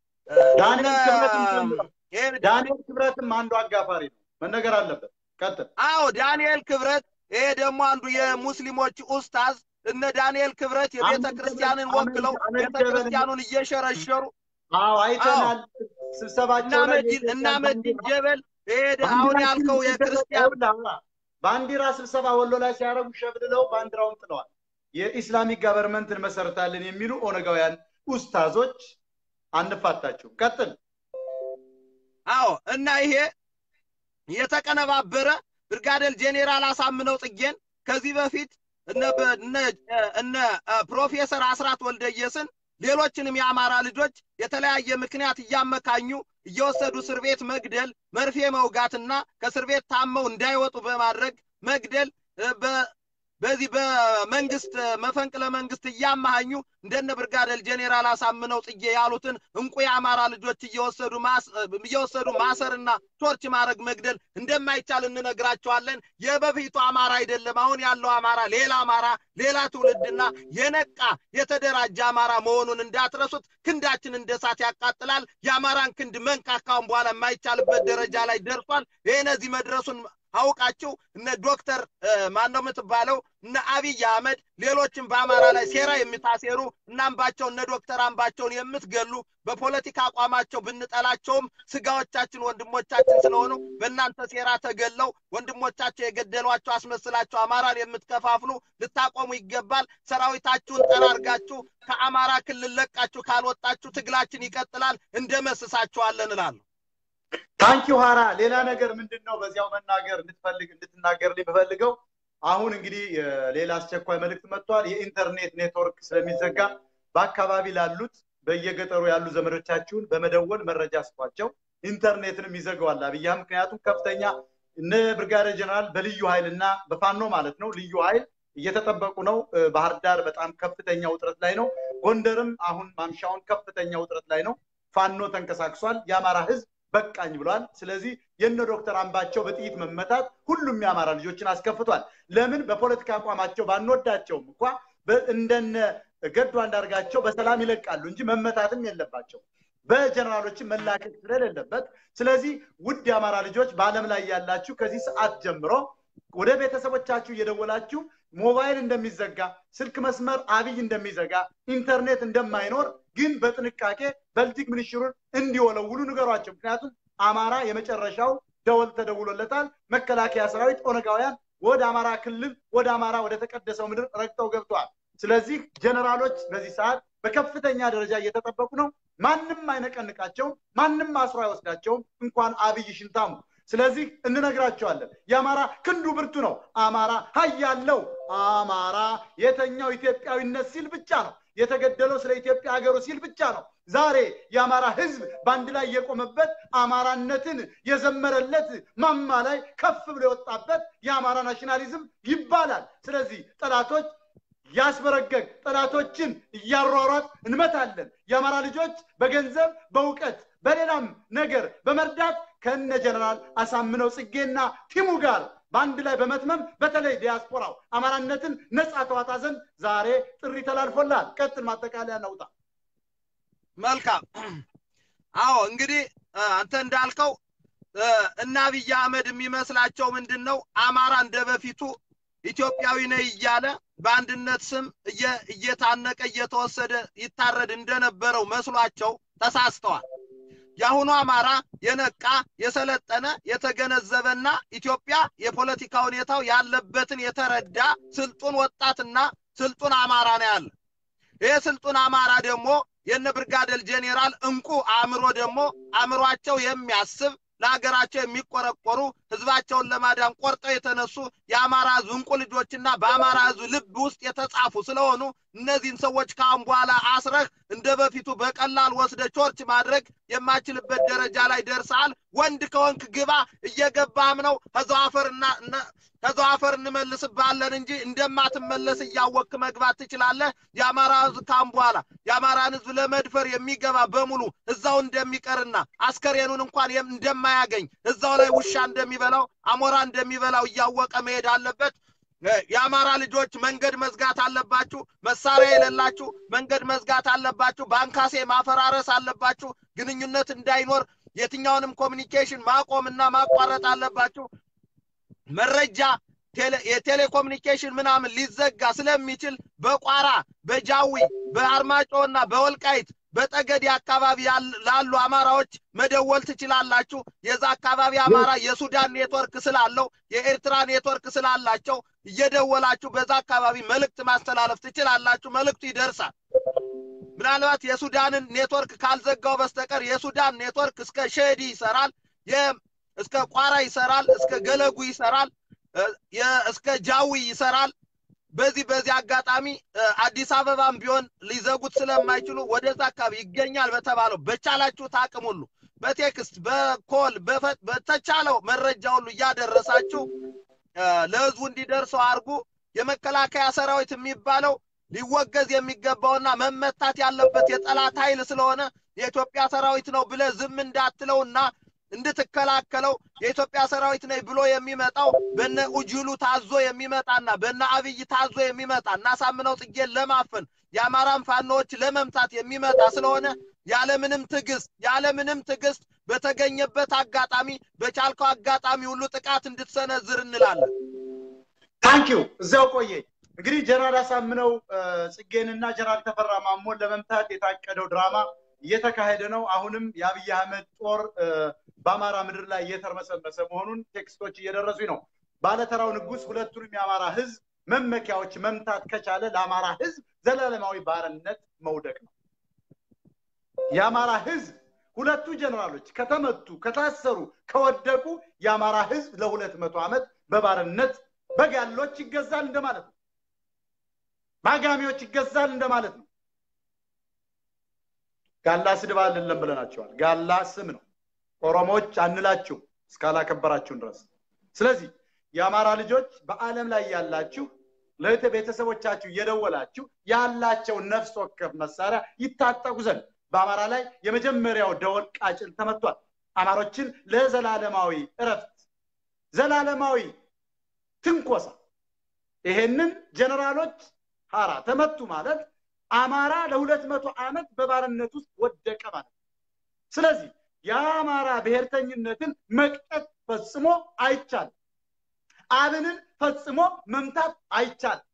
ዳንኤል ክብረትም አንዱ አጋፋሪ ነው፣ መነገር አለበት። ቀጥል። አዎ ዳንኤል ክብረት ይሄ ደግሞ አንዱ የሙስሊሞች ኡስታዝ እነ ዳንኤል ክብረት የቤተ ክርስቲያንን ወክለው ቤተ ክርስቲያኑን እየሸረሸሩ አዎ አይተናል። ስብሰባቸው እና መዲን ጀበል ይሄ አሁን ያልከው የክርስቲያን ባንዲራ ስብሰባ ወሎ ላይ ሲያደርጉ ሸብልለው ባንዲራውን ጥለዋል። የኢስላሚክ ገቨርንመንት እንመሰርታለን የሚሉ ኦነጋውያን ኡስታዞች አንፋታቸው። ቀጥል። አዎ እና ይሄ የተቀነባበረ ብርጋዴር ጄኔራል አሳምነው ጽጌን ከዚህ በፊት እነ ፕሮፌሰር አስራት ወልደየስን ሌሎችንም የአማራ ልጆች የተለያየ ምክንያት እያመካኙ እየወሰዱ እስር ቤት መግደል፣ መርፌ መውጋትና ከእስር ቤት ታመው እንዳይወጡ በማድረግ መግደል በዚህ በመንግስት መፈንቅለ መንግስት እያመሃኙ እንደነ ብርጋዴር ጄኔራል አሳምነው ጽጌ ያሉትን እንቁ የአማራ ልጆች እየወሰዱ እየወሰዱ ማሰርና ቶርች ማድረግ መግደል እንደማይቻል እንነግራቸዋለን። የበፊቱ አማራ አይደለም። አሁን ያለው አማራ ሌላ አማራ፣ ሌላ ትውልድና የነቃ የተደራጀ አማራ መሆኑን እንዳትረሱት። ክንዳችን እንደ እሳት ያቃጥላል። የአማራን ክንድ መንካካውን በኋላ የማይቻልበት ደረጃ ላይ ደርሷል። ይህ እነዚህ መድረሱን አውቃችሁ እነ ዶክተር ማን ነው የምትባለው እነ አብይ አህመድ ሌሎችም በአማራ ላይ ሴራ የምታሴሩ እነ አምባቸው እነ ዶክተር አምባቸውን የምትገሉ በፖለቲካ አቋማቸው ብንጠላቸውም ስጋዎቻችን ወንድሞቻችን ስለሆኑ በእናንተ ሴራ ተገለው ወንድሞቻቸው የገደሏቸው አስመስላቸው አማራን የምትከፋፍሉ ልታቆሙ ይገባል። ሰራዊታችሁን ጠራርጋችሁ ከአማራ ክልል ለቃችሁ ካልወጣችሁ ትግላችን ይቀጥላል፣ እንደመስሳችኋለን እላለሁ። ታንኪው ሀራ ሌላ ነገር ምንድን ነው በዚያው መናገር እንድትፈልግ እንድትናገር የምፈልገው አሁን እንግዲህ ሌላ አስቸኳይ መልእክት መጥቷል። የኢንተርኔት ኔትወርክ ስለሚዘጋ በአካባቢ ላሉት በየገጠሩ ያሉ ዘመዶቻችሁን በመደወል መረጃ ስጧቸው። ኢንተርኔትንም ይዘገዋል አብያ። ምክንያቱም ከፍተኛ እነ ብርጋዴር ጀነራል በልዩ ኃይል እና በፋኖ ማለት ነው ልዩ ኃይል እየተጠበቁ ነው። ባህር ዳር በጣም ከፍተኛ ውጥረት ላይ ነው። ጎንደርም አሁን ማምሻውን ከፍተኛ ውጥረት ላይ ነው። ፋኖ ተንቀሳቅሷል። የአማራ ህዝብ በቃኝ ብሏል። ስለዚህ የነ ዶክተር አምባቸው በጥይት መመታት ሁሉም የአማራ ልጆችን አስከፍቷል። ለምን በፖለቲካ አቋማቸው ባንወዳቸውም እንኳ እንደነ ገዱ አንዳርጋቸው በሰላም ይለቃሉ እንጂ መመታትም የለባቸው በጀነራሎችን መላከት ስለሌለበት። ስለዚህ ውድ የአማራ ልጆች በዓለም ላይ ያላችሁ ከዚህ ሰዓት ጀምሮ ወደ ቤተሰቦቻችሁ እየደወላችሁ ሞባይል እንደሚዘጋ፣ ስልክ መስመር አብይ እንደሚዘጋ፣ ኢንተርኔት እንደማይኖር ግን በጥንቃቄ በልቲክ ሚኒስትሩን እንዲወለውሉ ንገሯቸው። ምክንያቱም አማራ የመጨረሻው ደወል ተደውሎለታል። መከላከያ ሰራዊት ኦነጋውያን ወደ አማራ ክልል ወደ አማራ ወደ ተቀደሰው ምድር ረግጠው ገብተዋል። ስለዚህ ጀነራሎች በዚህ ሰዓት በከፍተኛ ደረጃ እየተጠበቁ ነው። ማንም አይነቀንቃቸውም፣ ማንም አስሮ አይወስዳቸውም፣ እንኳን አብይ ሽንታሙ። ስለዚህ እንነግራቸዋለን። የአማራ ክንዱ ብርቱ ነው። አማራ ሀያለው አማራ የተኛው ኢትዮጵያዊነት ሲል ብቻ ነው የተገደለው ስለ ኢትዮጵያ ሀገሩ ሲል ብቻ ነው። ዛሬ የአማራ ህዝብ በአንድ ላይ የቆመበት አማራነትን የዘመረለት ማማ ላይ ከፍ ብሎ የወጣበት የአማራ ናሽናሊዝም ይባላል። ስለዚህ ጠላቶች ያስበረገግ ጠላቶችን እያሯሯጥ እንመታለን። የአማራ ልጆች በገንዘብ በእውቀት በሌላም ነገር በመርዳት ከነ ጀነራል አሳምነው ጽጌና ቲሙ ጋር በአንድ ላይ በመትመም በተለይ ዲያስፖራው አማራነትን ነፃ ተዋጣ ዘንድ ዛሬ ጥሪ ተላልፎላል። ቀጥል፣ ማጠቃለያ ነውጣ። መልካም። አዎ እንግዲህ አንተ እንዳልከው እና አብይ አህመድ የሚመስላቸው ምንድን ነው? አማራ እንደ በፊቱ ኢትዮጵያዊ ነህ እያለ በአንድነት ስም እየታነቀ እየተወሰደ ይታረድ እንደነበረው መስሏቸው ተሳስተዋል። የአሁኑ አማራ የነቃ የሰለጠነ የተገነዘበና ኢትዮጵያ የፖለቲካ ሁኔታው ያለበትን የተረዳ ስልጡን ወጣትና ስልጡን አማራ ነው ያለ። ይህ ስልጡን አማራ ደግሞ የነ ብርጋዴር ጄኔራል እንቁ አእምሮ ደግሞ አእምሯቸው የሚያስብ ለሀገራቸው የሚቆረቆሩ ህዝባቸውን ለማዳን ቆርጠው የተነሱ የአማራ ህዝብ እንቁ ልጆችና በአማራ ህዝብ ልብ ውስጥ የተጻፉ ስለሆኑ እነዚህን ሰዎች ከአሁን በኋላ አስረህ እንደ በፊቱ በቀላል ወስደ ቾርች ማድረግ የማችልበት ደረጃ ላይ ደርሰሃል። ወንድ ከወንክ ግባ፣ እየገባም ነው ከዛው አፈርና ከዛው አፈር እንመልስብሃለን እንጂ እንደማትመለስ እያወክ መግባት ትችላለህ። የአማራ ህዝብ ካሁን በኋላ የአማራን ህዝብ ለመድፈር የሚገባ በሙሉ እዛው እንደሚቀርና አስከሬኑን እንኳን እንደማያገኝ እዛው ላይ ውሻ እንደሚበላው አሞራ እንደሚበላው እያወቀ መሄድ አለበት። የአማራ ልጆች መንገድ መዝጋት አለባችሁ። መሳሪያ የሌላችሁ መንገድ መዝጋት አለባችሁ። ባንካሴ ማፈራረስ አለባችሁ። ግንኙነት እንዳይኖር የትኛውንም ኮሚኒኬሽን ማቆምና ማቋረጥ አለባችሁ። መረጃ የቴሌኮሙኒኬሽን ምናምን ሊዘጋ ስለሚችል በቋራ በጃዊ በአርማጮና በወልቃይት በጠገዴ አካባቢ ላሉ አማራዎች መደወል ትችላላችሁ። የዛ አካባቢ አማራ የሱዳን ኔትወርክ ስላለው የኤርትራ ኔትወርክ ስላላቸው እየደወላችሁ በዛ አካባቢ መልእክት ማስተላለፍ ትችላላችሁ። መልእክቱ ይደርሳል። ምናልባት የሱዳንን ኔትወርክ ካልዘጋው በስተቀር የሱዳን ኔትወርክ እስከ ሼዲ ይሰራል፣ እስከ ቋራ ይሰራል፣ እስከ ገለጉ ይሰራል፣ እስከ ጃዊ ይሰራል። በዚህ በዚህ አጋጣሚ አዲስ አበባም ቢሆን ሊዘጉት ስለማይችሉ ወደዛ አካባቢ ይገኛል በተባለው በቻላችሁት አቅም ሁሉ በቴክስት በኮል በተቻለው መረጃ ሁሉ እያደረሳችሁ ለህዝቡ እንዲደርሰው አድርጉ። የመከላከያ ሰራዊት የሚባለው ሊወገዝ የሚገባውና መመታት ያለበት የጠላት ኃይል ስለሆነ የኢትዮጵያ ሰራዊት ነው ብለ ዝም እንዳትለውና እንድትከላከለው የኢትዮጵያ ሰራዊት ነኝ ብሎ የሚመጣው በነ ኡጅሉ ታዞ የሚመጣና በነ አብይ ታዞ የሚመጣ እና ሳምነው ጽጌን ለማፈን የአማራን ፋኖዎች ለመምታት የሚመጣ ስለሆነ ያለምንም ትዕግስት ያለምንም ትዕግስት በተገኘበት አጋጣሚ በቻልከው አጋጣሚ ሁሉ ጥቃት እንድትሰነዝር እንላለን። ታንኪው እዚያው ቆየ። እንግዲህ ጀነራል አሳምነው ጽጌንና ጀነራል ተፈራ ማሞን ለመምታት የታቀደው ድራማ እየተካሄደ ነው። አሁንም የአብይ አህመድ ጦር በአማራ ምድር ላይ እየተርመሰመሰ መሆኑን ቴክስቶች እየደረሱኝ ነው። ባለተራው ንጉስ ሁለቱንም የአማራ ህዝብ መመኪያዎች መምታት ከቻለ ለአማራ ህዝብ ዘላለማዊ ባርነት መውደቅ ነው። የአማራ ህዝብ ሁለቱ ጀነራሎች ከተመቱ፣ ከታሰሩ፣ ከወደቁ የአማራ ህዝብ ለሁለት መቶ ዓመት በባርነት በጋሎች ይገዛል እንደማለት ነው። በአጋሚዎች ይገዛል እንደማለት ነው። ጋላ ስድብ አይደለም ብለናቸዋል። ጋላ ስም ነው። ኦሮሞዎች አንላችሁ እስካላከበራችሁን ድረስ። ስለዚህ የአማራ ልጆች በዓለም ላይ ያላችሁ ለእህት ቤተሰቦቻችሁ እየደወላችሁ ያላቸውን ነፍስ ወከፍ መሳሪያ ይታጠቁ ዘንድ በአማራ ላይ የመጀመሪያው ደወል ቃጭል ተመቷል። አማሮችን ለዘላለማዊ እረፍት፣ ዘላለማዊ ትንኮሳ ይሄንን ጀነራሎች ሀራ ተመቱ ማለት አማራ ለሁለት መቶ ዓመት በባርነት ውስጥ ወደቀ ማለት ነው። ስለዚህ የአማራ ብሔርተኝነትን መቅጠት ፈጽሞ አይቻልም። አብንን ፈጽሞ መምታት አይቻልም።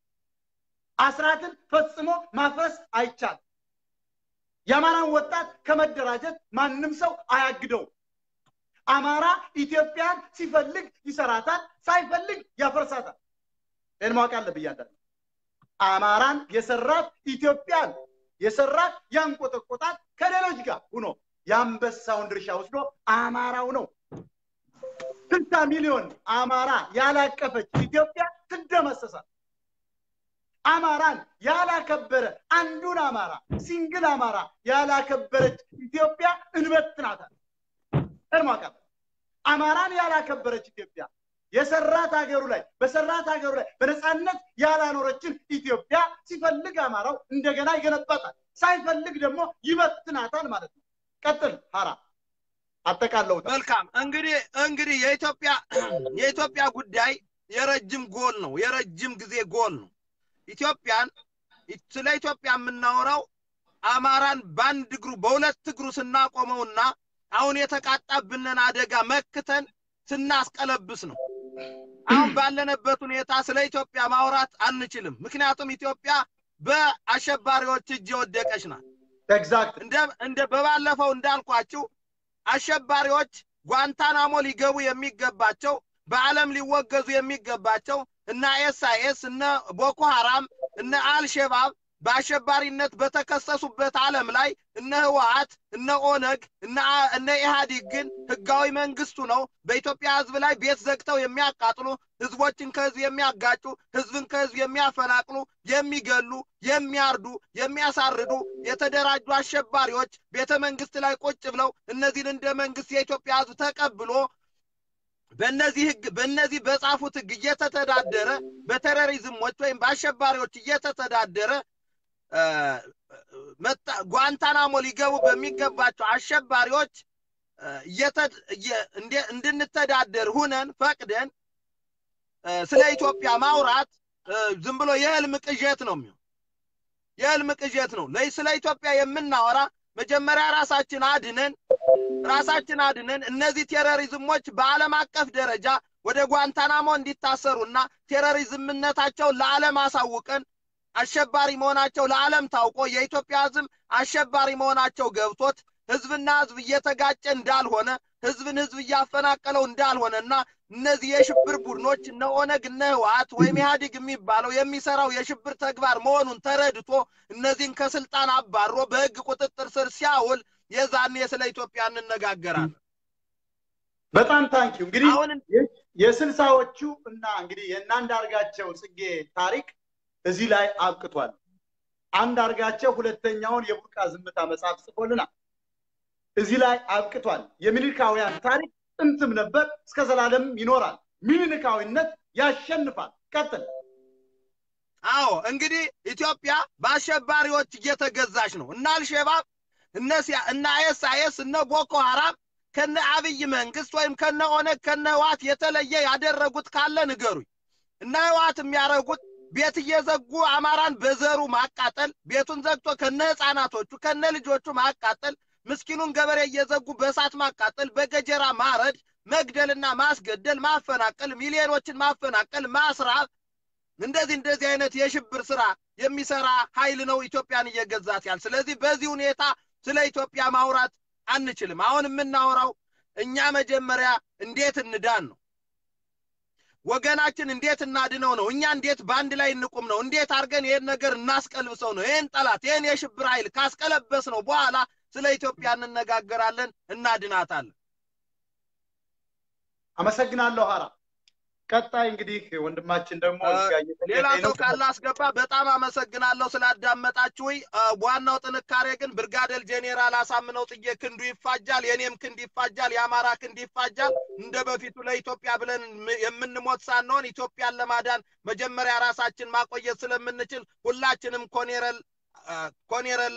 አስራትን ፈጽሞ ማፍረስ አይቻልም። የአማራን ወጣት ከመደራጀት ማንም ሰው አያግደውም። አማራ ኢትዮጵያን ሲፈልግ ይሰራታል፣ ሳይፈልግ ያፈርሳታል። ይህን ማወቅ አለብህ እያንዳንዱ አማራን የሰራት ኢትዮጵያን የሰራት ያንቆጠቆጣት ከሌሎች ጋር ሁኖ የአንበሳውን ድርሻ ወስዶ አማራው ነው። ስልሳ ሚሊዮን አማራ ያላቀፈች ኢትዮጵያ ትደመሰሳል። አማራን ያላከበረ አንዱን አማራ ሲንግል አማራ ያላከበረች ኢትዮጵያ እንበትናታል። እርማቃል አማራን ያላከበረች ኢትዮጵያ የሰራት ሀገሩ ላይ በሰራት ሀገሩ ላይ በነፃነት ያላኖረችን ኢትዮጵያ ሲፈልግ አማራው እንደገና ይገነባታል፣ ሳይፈልግ ደግሞ ይበትናታል ማለት ነው። ቀጥል ሀራ አጠቃለው። መልካም እንግዲህ እንግዲህ የኢትዮጵያ የኢትዮጵያ ጉዳይ የረጅም ጎል ነው፣ የረጅም ጊዜ ጎል ነው። ኢትዮጵያን ስለ ኢትዮጵያ የምናወራው አማራን በአንድ እግሩ በሁለት እግሩ ስናቆመውና አሁን የተቃጣብንን አደጋ መክተን ስናስቀለብስ ነው። አሁን ባለንበት ሁኔታ ስለ ኢትዮጵያ ማውራት አንችልም። ምክንያቱም ኢትዮጵያ በአሸባሪዎች እጅ የወደቀች ናት። ኤግዛክት እንደ በባለፈው እንዳልኳችሁ አሸባሪዎች ጓንታናሞ ሊገቡ የሚገባቸው በዓለም ሊወገዙ የሚገባቸው እነ ኤስአይኤስ እነ ቦኮ ሐራም እነ አልሸባብ በአሸባሪነት በተከሰሱበት ዓለም ላይ እነ ህወሀት እነ ኦነግ እነ ኢህአዲግ ግን ህጋዊ መንግስቱ ነው በኢትዮጵያ ህዝብ ላይ ቤት ዘግተው የሚያቃጥሉ ህዝቦችን ከህዝብ የሚያጋጩ ህዝብን ከህዝብ የሚያፈናቅሉ የሚገሉ የሚያርዱ የሚያሳርዱ የተደራጁ አሸባሪዎች ቤተ መንግስት ላይ ቁጭ ብለው እነዚህን እንደ መንግስት የኢትዮጵያ ህዝብ ተቀብሎ በእነዚህ ህግ በእነዚህ በጻፉት ህግ እየተተዳደረ በቴሮሪዝሞች ወይም በአሸባሪዎች እየተተዳደረ ጓንታናሞ ሊገቡ በሚገባቸው አሸባሪዎች እንድንተዳደር ሁነን ፈቅደን ስለ ኢትዮጵያ ማውራት ዝም ብሎ የህልም ቅዠት ነው የሚሆን የህልም ቅዠት ነው። ስለ ኢትዮጵያ የምናወራ መጀመሪያ ራሳችን አድነን ራሳችን አድነን እነዚህ ቴሮሪዝሞች በዓለም አቀፍ ደረጃ ወደ ጓንታናሞ እንዲታሰሩና ቴሮሪዝምነታቸውን ለዓለም አሳውቀን አሸባሪ መሆናቸው ለዓለም ታውቆ የኢትዮጵያ ህዝብ አሸባሪ መሆናቸው ገብቶት ህዝብና ህዝብ እየተጋጨ እንዳልሆነ ህዝብን ህዝብ እያፈናቀለው እንዳልሆነና እነዚህ የሽብር ቡድኖች እነ ኦነግ እነ ህወሓት ወይም ኢህአዲግ የሚባለው የሚሰራው የሽብር ተግባር መሆኑን ተረድቶ እነዚህን ከስልጣን አባሮ በህግ ቁጥጥር ስር ሲያውል የዛኔ ስለ ኢትዮጵያ እንነጋገራለን። በጣም ታንኪው። እንግዲህ የስልሳዎቹ እና እንግዲህ የእናንዳርጋቸው ጽጌ ታሪክ እዚህ ላይ አብቅቷል። አንዳርጋቸው ሁለተኛውን የቡርቃ ዝምታ መጽሐፍ ጽፎልናል። እዚህ ላይ አብቅቷል። የሚኒልካውያን ታሪክ ጥንትም ነበር፣ እስከ ዘላለም ይኖራል። ሚኒልካዊነት ያሸንፋል። ቀጥል። አዎ እንግዲህ ኢትዮጵያ በአሸባሪዎች እየተገዛች ነው። እነ አልሸባብ እነ አይኤስአይኤስ እነ ቦኮ ሐራም ከነ አብይ መንግስት ወይም ከነ ኦነግ ከነ ህዋት የተለየ ያደረጉት ካለ ንገሩኝ። እነ ህዋት የሚያደርጉት ቤት እየዘጉ አማራን በዘሩ ማቃጠል፣ ቤቱን ዘግቶ ከነ ህፃናቶቹ ከነ ልጆቹ ማቃጠል፣ ምስኪኑን ገበሬ እየዘጉ በእሳት ማቃጠል፣ በገጀራ ማረድ፣ መግደልና ማስገደል፣ ማፈናቀል፣ ሚሊዮኖችን ማፈናቀል፣ ማስራብ፣ እንደዚህ እንደዚህ አይነት የሽብር ስራ የሚሰራ ኃይል ነው ኢትዮጵያን እየገዛት ያል። ስለዚህ በዚህ ሁኔታ ስለ ኢትዮጵያ ማውራት አንችልም። አሁን የምናወራው እኛ መጀመሪያ እንዴት እንዳን ነው፣ ወገናችን እንዴት እናድነው ነው፣ እኛ እንዴት በአንድ ላይ እንቁም ነው፣ እንዴት አድርገን ይህን ነገር እናስቀልብሰው ነው። ይህን ጠላት ይህን የሽብር ኃይል ካስቀለበስ ነው በኋላ ስለ ኢትዮጵያ እንነጋገራለን፣ እናድናታለን። አመሰግናለሁ ሀራ። ቀጣይ እንግዲህ ወንድማችን ደግሞ ሌላ ሰው ካለ አስገባ። በጣም አመሰግናለሁ ስላዳመጣችሁኝ። ዋናው ጥንካሬ ግን ብርጋዴር ጄኔራል አሳምነው ጽጌ ክንዱ ይፋጃል፣ የኔም ክንድ ይፋጃል፣ የአማራ ክንድ ይፋጃል። እንደ በፊቱ ለኢትዮጵያ ብለን የምንሞት ሳንሆን ኢትዮጵያን ለማዳን መጀመሪያ ራሳችን ማቆየት ስለምንችል ሁላችንም ኮኔረል ኮኔረል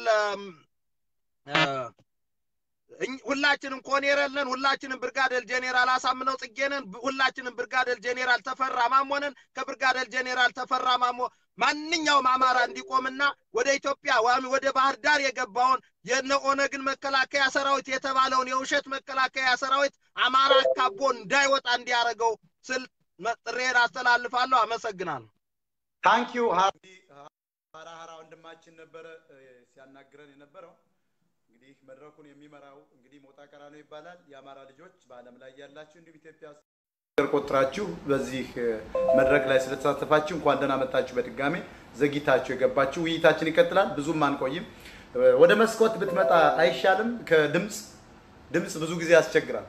ሁላችንም ኮኔረል ነን። ሁላችንም ብርጋዴር ጄኔራል አሳምነው ጽጌ ነን። ሁላችንም ብርጋዴር ጄኔራል ተፈራ ማሞ ነን። ከብርጋዴር ጄኔራል ተፈራ ማሞ ማንኛውም አማራ እንዲቆምና ወደ ኢትዮጵያ ወይም ወደ ባህር ዳር የገባውን የነ ኦነግን መከላከያ ሰራዊት የተባለውን የውሸት መከላከያ ሰራዊት አማራ አካቦ እንዳይወጣ እንዲያደርገው ስል ጥሬን አስተላልፋለሁ። አመሰግናለሁ። ታንኪዩ ሀራ ሀራ ወንድማችን ነበረ ሲያናግረን የነበረው። እንግዲህ መድረኩን የሚመራው እንግዲህ ሞጣ ቀራኖ ይባላል። የአማራ ልጆች በዓለም ላይ ያላችሁ እንዲሁም ኢትዮጵያ ቆጥራችሁ በዚህ መድረክ ላይ ስለተሳተፋችሁ እንኳን ደህና መጣችሁ። በድጋሜ ዘግይታችሁ የገባችሁ ውይይታችን ይቀጥላል። ብዙም አንቆይም። ወደ መስኮት ብትመጣ አይሻልም? ከድምፅ ድምፅ ብዙ ጊዜ ያስቸግራል።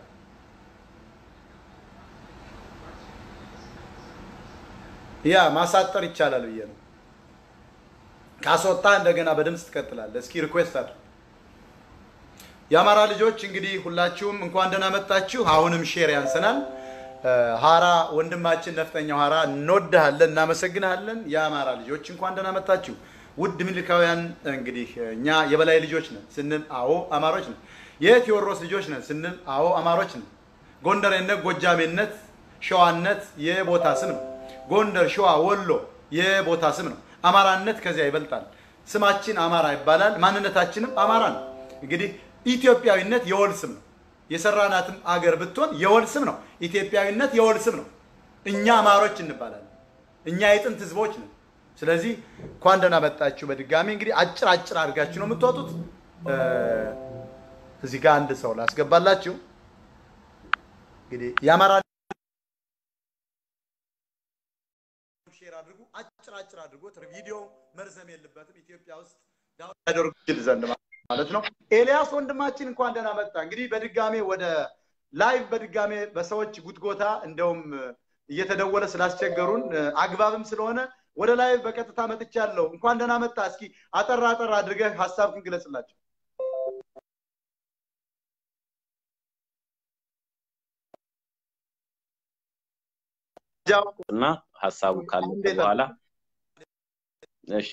ያ ማሳጠር ይቻላል ብዬ ነው። ካስወጣ እንደገና በድምፅ ትቀጥላለህ። እስኪ ሪኩዌስት አድርግ። የአማራ ልጆች እንግዲህ ሁላችሁም እንኳን ደህና መጣችሁ። አሁንም ሼር ያንሰናል። ሀራ ወንድማችን ነፍጠኛው ሀራ እንወድሃለን፣ እናመሰግንሃለን። የአማራ ልጆች እንኳን ደህና መጣችሁ። ውድ ምልካውያን እንግዲህ እኛ የበላይ ልጆች ነን ስንል አዎ አማሮች ነን። የቴዎድሮስ ልጆች ነን ስንል አዎ አማሮች ነን። ጎንደሬነት፣ ጎጃሜነት፣ ሸዋነት የቦታ ስም ነው። ጎንደር፣ ሸዋ፣ ወሎ የቦታ ስም ነው። አማራነት ከዚያ ይበልጣል። ስማችን አማራ ይባላል። ማንነታችንም አማራ ነው። እንግዲህ ኢትዮጵያዊነት የወል ስም ነው። የሰራናትም አገር ብትሆን የወል ስም ነው። ኢትዮጵያዊነት የወል ስም ነው። እኛ አማሮች እንባላለን። እኛ የጥንት ህዝቦች ነን። ስለዚህ እንኳን ደህና መጣችሁ። በድጋሚ እንግዲህ አጭር አጭር አድርጋችሁ ነው የምትወጡት። እዚህ ጋር አንድ ሰው ላስገባላችሁ። እንግዲህ የአማራ ሼር አድርጉ። አጭር አጭር አድርጎት ቪዲዮ መርዘም የለበትም። ኢትዮጵያ ውስጥ ያደርጉ ይችል ዘንድ ማለት ነው። ኤልያስ ወንድማችን እንኳን ደህና መጣ። እንግዲህ በድጋሜ ወደ ላይቭ በድጋሜ በሰዎች ጉትጎታ እንደውም እየተደወለ ስላስቸገሩን አግባብም ስለሆነ ወደ ላይቭ በቀጥታ መጥቻለሁ። እንኳን ደህና መጣ። እስኪ አጠራ አጠራ አድርገህ ሀሳብህን ግለጽላቸው። እና ሀሳቡ ካለፈ በኋላ እሺ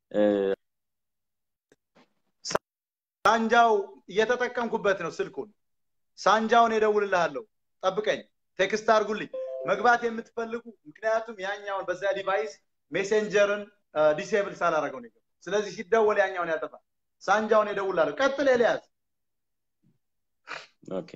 ሳንጃው እየተጠቀምኩበት ነው ስልኩን። ሳንጃውን እደውልልሃለሁ፣ ጠብቀኝ፣ ቴክስት አድርጉልኝ መግባት የምትፈልጉ ምክንያቱም ያኛውን በዛ ዲቫይስ ሜሴንጀርን ዲሴብል ሳላረገው ነው። ስለዚህ ሲደወል ያኛውን ያጠፋል። ሳንጃውን እደውልልሃለሁ። ቀጥል ኤልያስ። ኦኬ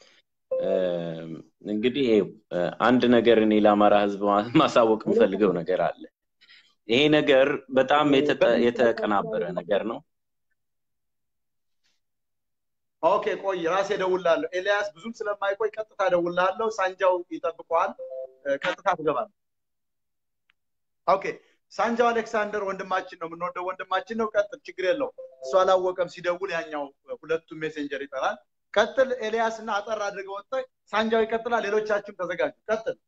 እንግዲህ አንድ ነገር እኔ ለአማራ ህዝብ ማሳወቅ የምፈልገው ነገር አለ። ይሄ ነገር በጣም የተቀናበረ ነገር ነው። ኦኬ ቆይ ራሴ እደውልልሃለሁ። ኤልያስ ብዙም ስለማይቆይ ቀጥታ እደውልልሃለሁ። ሳንጃው ይጠብቀዋል። ቀጥታ ትገባለህ። ኦኬ ሳንጃው አሌክሳንደር ወንድማችን ነው፣ የምንወደው ወንድማችን ነው። ቀጥል፣ ችግር የለው። እሱ አላወቀም። ሲደውል ያኛው ሁለቱም ሜሴንጀር ይጠራል። ቀጥል ኤልያስ እና አጠር አድርገህ ወጥተህ ሳንጃው ይቀጥላል። ሌሎቻችሁም ተዘጋጁ። ቀጥል።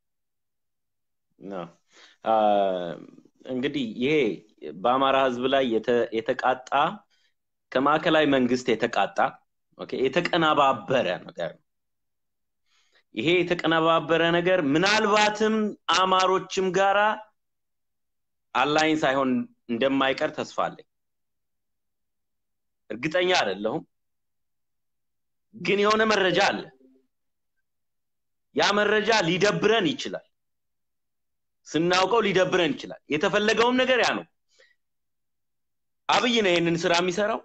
እንግዲህ ይሄ በአማራ ህዝብ ላይ የተቃጣ ከማዕከላዊ መንግስት የተቃጣ የተቀነባበረ ነገር ነው። ይሄ የተቀነባበረ ነገር ምናልባትም አማሮችም ጋራ አላይን ሳይሆን እንደማይቀር ተስፋ አለኝ። እርግጠኛ አይደለሁም፣ ግን የሆነ መረጃ አለ። ያ መረጃ ሊደብረን ይችላል። ስናውቀው ሊደብረን ይችላል። የተፈለገውም ነገር ያ ነው። አብይ ነው ይህንን ስራ የሚሰራው።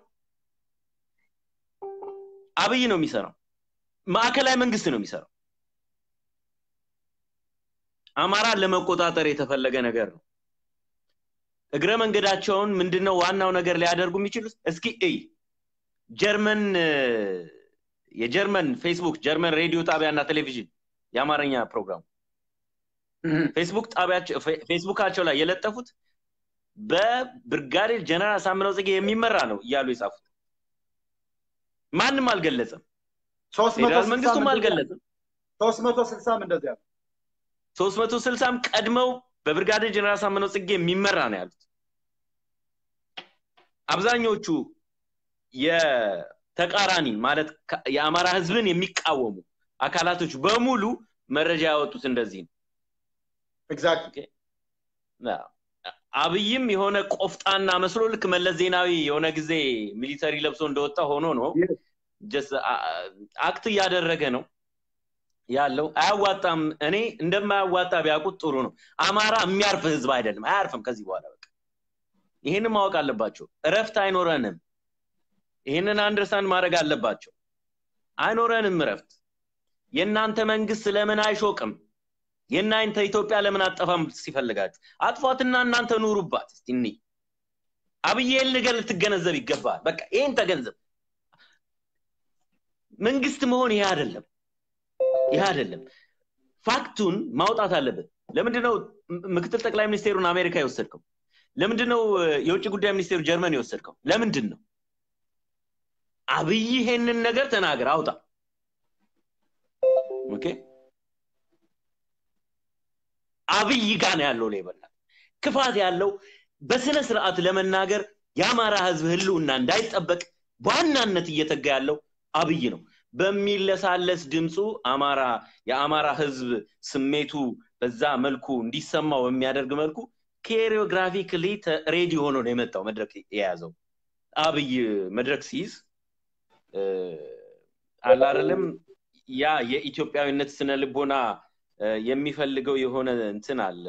አብይ ነው የሚሰራው። ማዕከላዊ መንግስት ነው የሚሰራው። አማራን ለመቆጣጠር የተፈለገ ነገር ነው። እግረ መንገዳቸውን ምንድነው ዋናው ነገር ሊያደርጉ የሚችሉት? እስኪ እይ ጀርመን የጀርመን ፌስቡክ ጀርመን ሬዲዮ ጣቢያና ቴሌቪዥን የአማርኛ ፕሮግራም ፌስቡክ ጣቢያቸው ፌስቡካቸው ላይ የለጠፉት በብርጋዴር ጀነራል አሳምነው ጽጌ የሚመራ ነው እያሉ የጻፉት ማንም አልገለጸም። ፌዴራል መንግስቱም አልገለጸም። ሶስት መቶ ስልሳም እንደዚያ ነው። ሶስት መቶ ስልሳም ቀድመው በብርጋዴር ጀነራል አሳምነው ጽጌ የሚመራ ነው ያሉት። አብዛኞቹ የተቃራኒ ማለት የአማራ ህዝብን የሚቃወሙ አካላቶች በሙሉ መረጃ ያወጡት እንደዚህ ነው። ኤግዛክት አብይም የሆነ ቆፍጣና መስሎ ልክ መለስ ዜናዊ የሆነ ጊዜ ሚሊተሪ ለብሶ እንደወጣ ሆኖ ነው አክት እያደረገ ነው ያለው። አያዋጣም። እኔ እንደማያዋጣ ቢያውቁት ጥሩ ነው። አማራ የሚያርፍ ህዝብ አይደለም፣ አያርፍም ከዚህ በኋላ በቃ ይህንን ማወቅ አለባቸው። እረፍት አይኖረንም። ይህንን አንደርስታንድ ማድረግ አለባቸው። አይኖረንም እረፍት። የእናንተ መንግስት ለምን አይሾቅም? የእናንተ ኢትዮጵያ ለምን አጠፋም ሲፈልጋችሁ አጥፏትና እናንተ ኑሩባት። እስቲ እኒ አብይ ይህን ነገር ልትገነዘብ ይገባል። በቃ ይህን ተገንዘብ። መንግስት መሆን ይሄ አይደለም፣ ይሄ አይደለም። ፋክቱን ማውጣት አለብን። ለምንድነው ምክትል ጠቅላይ ሚኒስቴሩን አሜሪካ የወሰድከው? ለምንድነው የውጭ ጉዳይ ሚኒስቴሩ ጀርመን የወሰድከው? ለምንድን ነው? አብይ ይሄንን ነገር ተናገር፣ አውጣ። ኦኬ አብይ ጋር ነው ያለው ሌበላ ክፋት ያለው በስነ ስርዓት ለመናገር የአማራ ህዝብ ህልውና እንዳይጠበቅ በዋናነት እየተጋ ያለው አብይ ነው። በሚለሳለስ ድምፁ አማራ የአማራ ህዝብ ስሜቱ በዛ መልኩ እንዲሰማው በሚያደርግ መልኩ ኬሪዮግራፊክሊ ሬዲ ሆኖ ነው የመጣው መድረክ የያዘው አብይ መድረክ ሲይዝ አላረለም ያ የኢትዮጵያዊነት ስነ ልቦና የሚፈልገው የሆነ እንትን አለ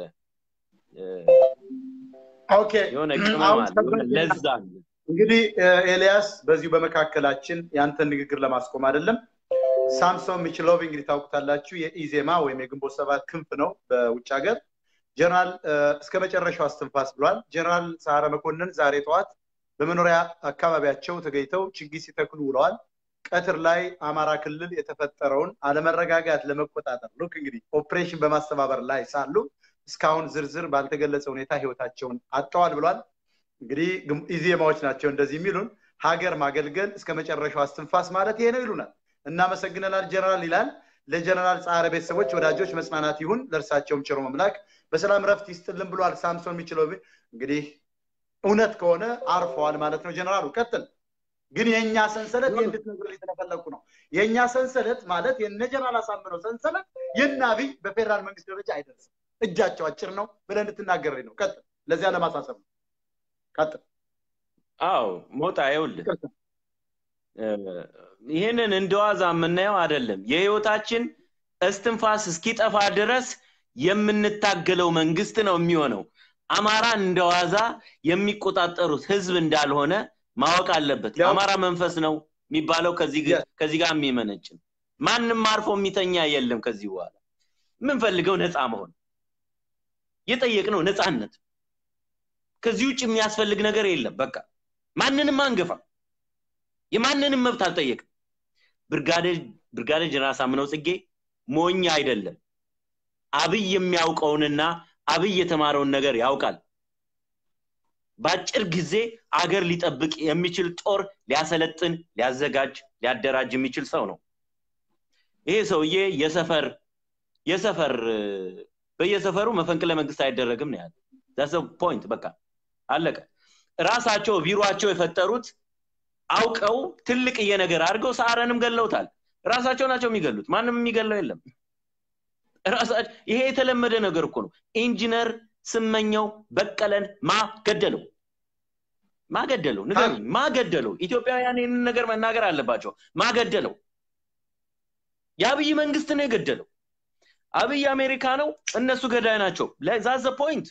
ኦኬ የሆነ ቅመም አለ የሆነ ለዛ አለ እንግዲህ ኤልያስ በዚሁ በመካከላችን ያንተን ንግግር ለማስቆም አይደለም ሳምሶን ሚችሎቭ እንግዲህ ታውቁታላችሁ የኢዜማ ወይም የግንቦት ሰባት ክንፍ ነው በውጭ ሀገር ጀነራል እስከ መጨረሻው አስትንፋስ ብሏል ጀነራል ሰዓረ መኮንን ዛሬ ጠዋት በመኖሪያ አካባቢያቸው ተገኝተው ችግኝ ሲተክሉ ውለዋል ቀትር ላይ አማራ ክልል የተፈጠረውን አለመረጋጋት ለመቆጣጠር ሉክ እንግዲህ ኦፕሬሽን በማስተባበር ላይ ሳሉ እስካሁን ዝርዝር ባልተገለጸ ሁኔታ ህይወታቸውን አጥተዋል ብሏል እንግዲህ ኢዜማዎች ናቸው እንደዚህ የሚሉን ሀገር ማገልገል እስከ መጨረሻው አስትንፋስ ማለት ይሄ ነው ይሉናል እናመሰግነናል ጀነራል ይላል ለጀነራል ጻረ ቤተሰቦች ወዳጆች መጽናናት ይሁን ለእርሳቸውም ችሮ መምላክ በሰላም ረፍት ይስጥልን ብሏል ሳምሶን የሚችለው እንግዲህ እውነት ከሆነ አርፈዋል ማለት ነው ጀነራሉ ቀጥል ግን የእኛ ሰንሰለት ይህ እንድትነግር የተፈለኩ ነው የእኛ ሰንሰለት ማለት የነ ጀነራል አሳምነው ሰንሰለት የነ አብይ በፌዴራል መንግስት ደረጃ አይደርስም እጃቸው አጭር ነው ብለህ እንድትናገር ነው ቀጥል ለዚያ ለማሳሰብ ነው ቀጥል አዎ ሞጣ ይኸውልህ ይህንን እንደዋዛ የምናየው አይደለም የህይወታችን እስትንፋስ እስኪጠፋ ድረስ የምንታገለው መንግስት ነው የሚሆነው አማራ እንደዋዛ የሚቆጣጠሩት ህዝብ እንዳልሆነ ማወቅ አለበት የአማራ መንፈስ ነው የሚባለው ከዚህ ጋር የሚመነጭ ማንም አርፎ የሚተኛ የለም ከዚህ በኋላ የምንፈልገው ነፃ መሆን የጠየቅነው ነፃነት ከዚህ ውጭ የሚያስፈልግ ነገር የለም በቃ ማንንም አንገፋ የማንንም መብት አልጠየቅም ብርጋዴር ጀነራል ሳምነው ጽጌ ሞኝ አይደለም አብይ የሚያውቀውንና አብይ የተማረውን ነገር ያውቃል በአጭር ጊዜ አገር ሊጠብቅ የሚችል ጦር ሊያሰለጥን ሊያዘጋጅ ሊያደራጅ የሚችል ሰው ነው ይሄ ሰውዬ የሰፈር የሰፈር በየሰፈሩ መፈንቅለ መንግስት አይደረግም ነው ያለ ዛሰ ፖይንት በቃ አለቀ ራሳቸው ቢሮቸው የፈጠሩት አውቀው ትልቅዬ ነገር አድርገው ሰዓረንም ገለውታል ራሳቸው ናቸው የሚገሉት ማንም የሚገለው የለም ይሄ የተለመደ ነገር እኮ ነው ኢንጂነር ስመኘው በቀለን ማገደለው ማገደለው ንገሩኝ ማገደለው ኢትዮጵያውያን ይህንን ነገር መናገር አለባቸው ማገደለው የአብይ መንግስት ነው የገደለው አብይ አሜሪካ ነው እነሱ ገዳይ ናቸው ዛዘ ፖይንት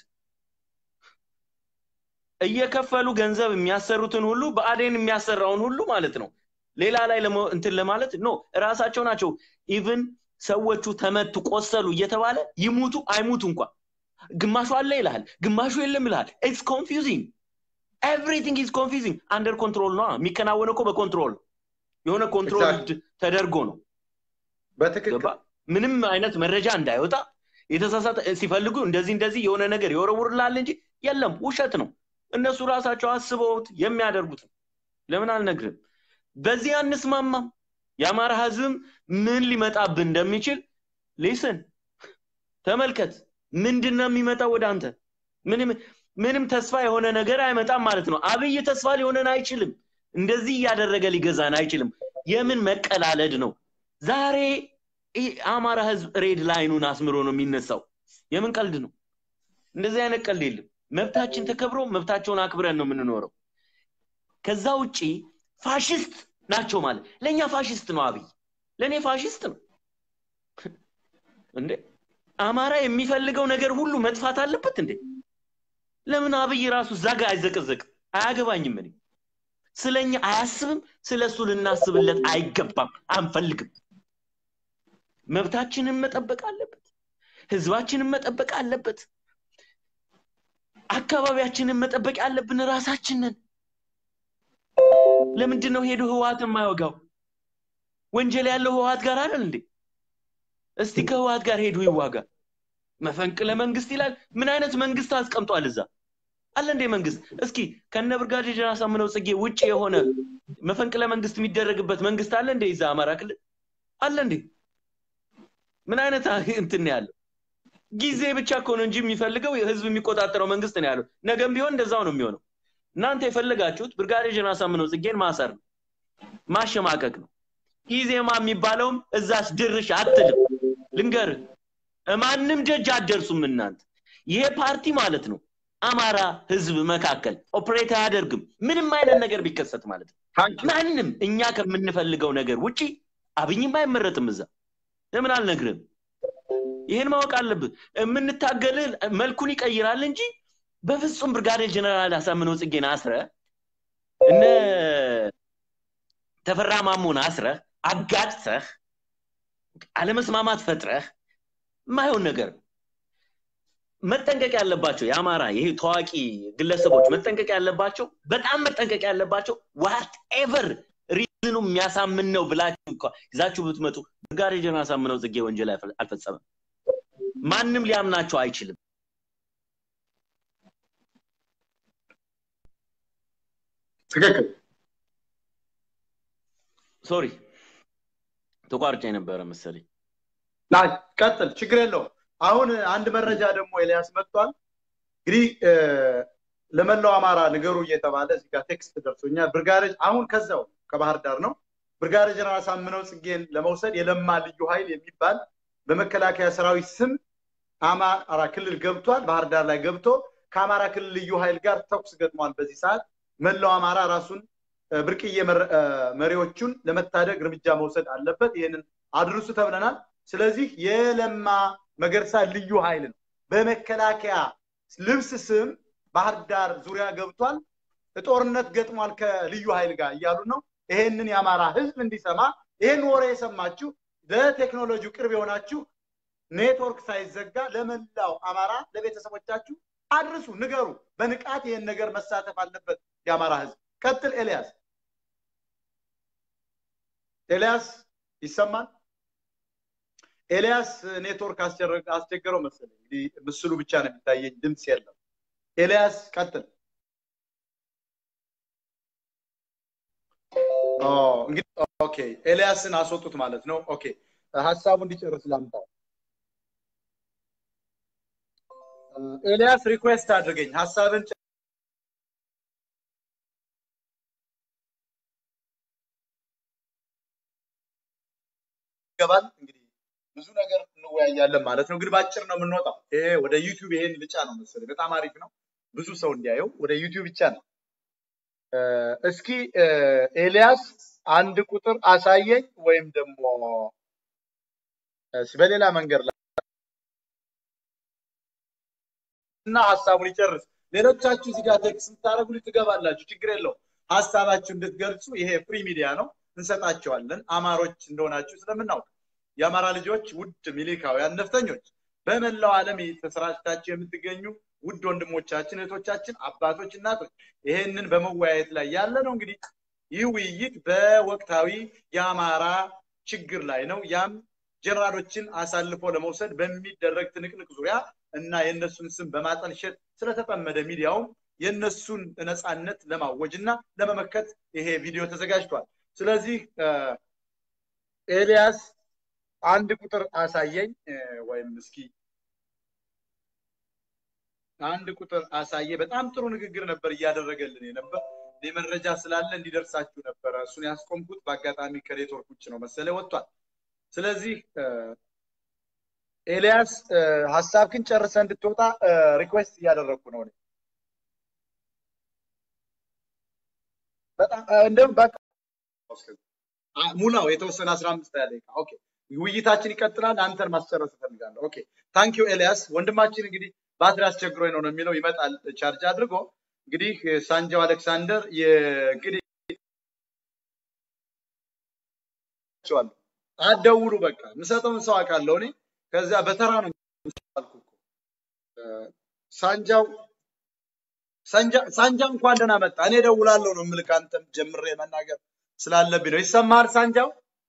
እየከፈሉ ገንዘብ የሚያሰሩትን ሁሉ በአዴን የሚያሰራውን ሁሉ ማለት ነው ሌላ ላይ እንትን ለማለት ኖ እራሳቸው ናቸው ኢቭን ሰዎቹ ተመቱ፣ ቆሰሉ እየተባለ ይሙቱ አይሙቱ እንኳን ግማሹ አለ ይልሃል፣ ግማሹ የለም ይልሃል። ኢትስ ኮንፊውዚንግ ኤቭሪቲንግ ኢዝ ኮንፊውዚንግ። አንደር ኮንትሮል ነው የሚከናወነው እኮ በኮንትሮል የሆነ ኮንትሮል ተደርጎ ነው። በትክክል ምንም አይነት መረጃ እንዳይወጣ የተሳሳተ ሲፈልጉ እንደዚህ እንደዚህ የሆነ ነገር ይወረውርላል እንጂ የለም፣ ውሸት ነው። እነሱ ራሳቸው አስበውት የሚያደርጉት ነው። ለምን አልነግርም? በዚህ አንስማማም። የአማራ ህዝብም ምን ሊመጣብን እንደሚችል ሊስን ተመልከት። ምንድን ነው የሚመጣው ወደ አንተ? ምንም ምንም ተስፋ የሆነ ነገር አይመጣም ማለት ነው። አብይ ተስፋ ሊሆነን አይችልም። እንደዚህ እያደረገ ሊገዛን አይችልም። የምን መቀላለድ ነው? ዛሬ አማራ ህዝብ ሬድ ላይኑን አስምሮ ነው የሚነሳው። የምን ቀልድ ነው? እንደዚህ አይነት ቀልድ የለም። መብታችን ተከብሮ መብታቸውን አክብረን ነው የምንኖረው። ከዛ ውጪ ፋሽስት ናቸው ማለት ለእኛ ፋሽስት ነው አብይ፣ ለእኔ ፋሽስት ነው እንዴ። አማራ የሚፈልገው ነገር ሁሉ መጥፋት አለበት እንዴ? ለምን አብይ ራሱ እዛ ጋር አይዘቀዘቅም? አያገባኝም። እኔ ስለኛ አያስብም። ስለ እሱ ልናስብለት አይገባም፣ አንፈልግም። መብታችንን መጠበቅ አለበት። ህዝባችንን መጠበቅ አለበት። አካባቢያችንን መጠበቅ ያለብን ራሳችንን። ለምንድን ነው ሄዶ ህወሓት የማይወጋው? ወንጀል ያለው ህወሓት ጋር አይደል እንዴ? እስቲ ከህወሓት ጋር ሄዱ ይዋጋ። መፈንቅለ መንግስት ይላል። ምን አይነት መንግስት አስቀምጧል እዛ? አለ እንዴ መንግስት? እስኪ ከነ ብርጋዴር ጀነራል አሳምነው ጽጌ ውጭ የሆነ መፈንቅለ መንግስት የሚደረግበት መንግስት አለ እንዴ? እዛ አማራ ክልል አለ እንዴ? ምን አይነት እንትን ያለው ጊዜ ብቻ እኮ ነው እንጂ የሚፈልገው ህዝብ የሚቆጣጠረው መንግስት ነው ያለው። ነገም ቢሆን እንደዛው ነው የሚሆነው። እናንተ የፈለጋችሁት ብርጋዴር ጀነራል አሳምነው ጽጌን ማሰር ነው፣ ማሸማቀቅ ነው። ኢዜማ የሚባለውም እዛስ ድርሽ አትልም። ልንገርህ፣ ማንም ደጅ አትደርሱም እናንተ። ይሄ ፓርቲ ማለት ነው አማራ ህዝብ መካከል ኦፕሬት አያደርግም። ምንም አይነት ነገር ቢከሰት ማለት ነው። ማንም እኛ ከምንፈልገው ነገር ውጪ አብይም አይመረጥም እዛ። ለምን አልነግርም? ይህን ማወቅ አለብህ። የምንታገልህ መልኩን ይቀይራል እንጂ በፍጹም ብርጋዴር ጀነራል አሳምነው ጽጌን አስረ እነ ተፈራ ማሞን አስረህ አጋጭተህ አለመስማማት ፈጥረህ የማይሆን ነገር መጠንቀቅ ያለባቸው የአማራ ይሄ ታዋቂ ግለሰቦች መጠንቀቅ ያለባቸው በጣም መጠንቀቅ ያለባቸው ዋት ኤቨር ሪዝኑ የሚያሳምን ነው ብላችሁ እንኳ ይዛችሁ ብትመጡ ብርጋዴር ጀነራል አሳምነው ጽጌ ወንጀል አልፈጸመም። ማንም ሊያምናቸው አይችልም። ትክክል። ሶሪ ተቋርጬ ነበረ መሰለኝ። ቀጥል፣ ችግር የለውም። አሁን አንድ መረጃ ደግሞ ኤልያስ መጥቷል። እንግዲህ ለመላው አማራ ንገሩ እየተባለ እዚህ ጋር ቴክስት ደርሶኛል። ብርጋዴር አሁን ከዛው ከባህር ዳር ነው። ብርጋዴር ጀነራል አሳምነው ጽጌን ለመውሰድ የለማ ልዩ ኃይል የሚባል በመከላከያ ሰራዊት ስም አማራ ክልል ገብቷል። ባህር ዳር ላይ ገብቶ ከአማራ ክልል ልዩ ኃይል ጋር ተኩስ ገጥሟል። በዚህ ሰዓት መላው አማራ ራሱን ብርቅዬ መሪዎቹን ለመታደግ እርምጃ መውሰድ አለበት። ይህንን አድርሱ ተብለናል። ስለዚህ የለማ መገርሳ ልዩ ኃይል ነው በመከላከያ ልብስ ስም ባህር ዳር ዙሪያ ገብቷል። ጦርነት ገጥሟል ከልዩ ኃይል ጋር እያሉ ነው። ይሄንን የአማራ ህዝብ እንዲሰማ ይሄን ወሬ የሰማችሁ ለቴክኖሎጂው ቅርብ የሆናችሁ ኔትወርክ ሳይዘጋ ለመላው አማራ ለቤተሰቦቻችሁ አድርሱ፣ ንገሩ። በንቃት ይሄን ነገር መሳተፍ አለበት የአማራ ህዝብ። ቀጥል ኤልያስ። ኤልያስ ይሰማል? ኤልያስ ኔትወርክ አስቸገረው መሰለኝ። እንግዲህ ምስሉ ብቻ ነው የሚታየኝ፣ ድምፅ የለም። ኤልያስ ቀጥል። እንግዲህ ኦኬ፣ ኤልያስን አስወጡት ማለት ነው። ኦኬ፣ ሀሳቡ እንዲጨርስ ላምጣው። ኤልያስ ሪኩዌስት አድርገኝ ሀሳብን ይገባል። እንግዲህ ብዙ ነገር እንወያያለን ማለት ነው። ግን በአጭር ነው የምንወጣው። ይሄ ወደ ዩቲዩብ ይሄን ብቻ ነው መሰለኝ። በጣም አሪፍ ነው፣ ብዙ ሰው እንዲያየው። ወደ ዩቲዩብ ብቻ ነው። እስኪ ኤልያስ አንድ ቁጥር አሳየኝ ወይም ደግሞ በሌላ መንገድ ላይ እና ሀሳቡን ይጨርስ። ሌሎቻችሁ እዚህ ጋር ቴክስት የምታደርጉ ትገባላችሁ፣ ችግር የለውም። ሀሳባችሁ እንድትገልጹ ይሄ ፍሪ ሚዲያ ነው፣ እንሰጣቸዋለን። አማሮች እንደሆናችሁ ስለምናውቅ የአማራ ልጆች ውድ ሚሊካውያን ነፍጠኞች በመላው ዓለም ተሰራጭታችሁ የምትገኙ ውድ ወንድሞቻችን፣ እህቶቻችን፣ አባቶች፣ እናቶች ይሄንን በመወያየት ላይ ያለ ነው። እንግዲህ ይህ ውይይት በወቅታዊ የአማራ ችግር ላይ ነው። ያም ጀነራሎችን አሳልፎ ለመውሰድ በሚደረግ ትንቅንቅ ዙሪያ እና የእነሱን ስም በማጠልሸት ስለተጠመደ ሚዲያውም የእነሱን ነፃነት ለማወጅ እና ለመመከት ይሄ ቪዲዮ ተዘጋጅቷል። ስለዚህ ኤልያስ አንድ ቁጥር አሳየኝ ወይም እስኪ አንድ ቁጥር አሳየ። በጣም ጥሩ ንግግር ነበር እያደረገልን የነበር እኔ መረጃ ስላለ እንዲደርሳችሁ ነበረ እሱን ያስቆምኩት። በአጋጣሚ ከኔትወርክ ውጭ ነው መሰለ ወጥቷል። ስለዚህ ኤልያስ ሀሳብክን ጨርሰ እንድትወጣ ሪኩዌስት እያደረግኩ ነው። በጣም እንደውም በቃ ሙላው የተወሰነ አስራ አምስት ያለ ኦኬ ውይይታችን ይቀጥላል። አንተን ማስጨረስ እፈልጋለሁ። ኦኬ ታንክ ዩ ኤልያስ ወንድማችን። እንግዲህ ባትሪ አስቸግሮኝ ነው ነው የሚለው ይመጣል ቻርጅ አድርጎ እንግዲህ ሳንጃው አሌክሳንደር እንግዲህ አትደውሉ በቃ የምሰጠውን ሰው አውቃለሁ እኔ ከዚያ በተራ ነው አልኩ እኮ ሳንጃው ሳንጃ እንኳን ደህና መጣ። እኔ ደውላለሁ ነው የምልህ አንተም ጀምሬ መናገር ስላለብኝ ነው። ይሰማሃል ሳንጃው?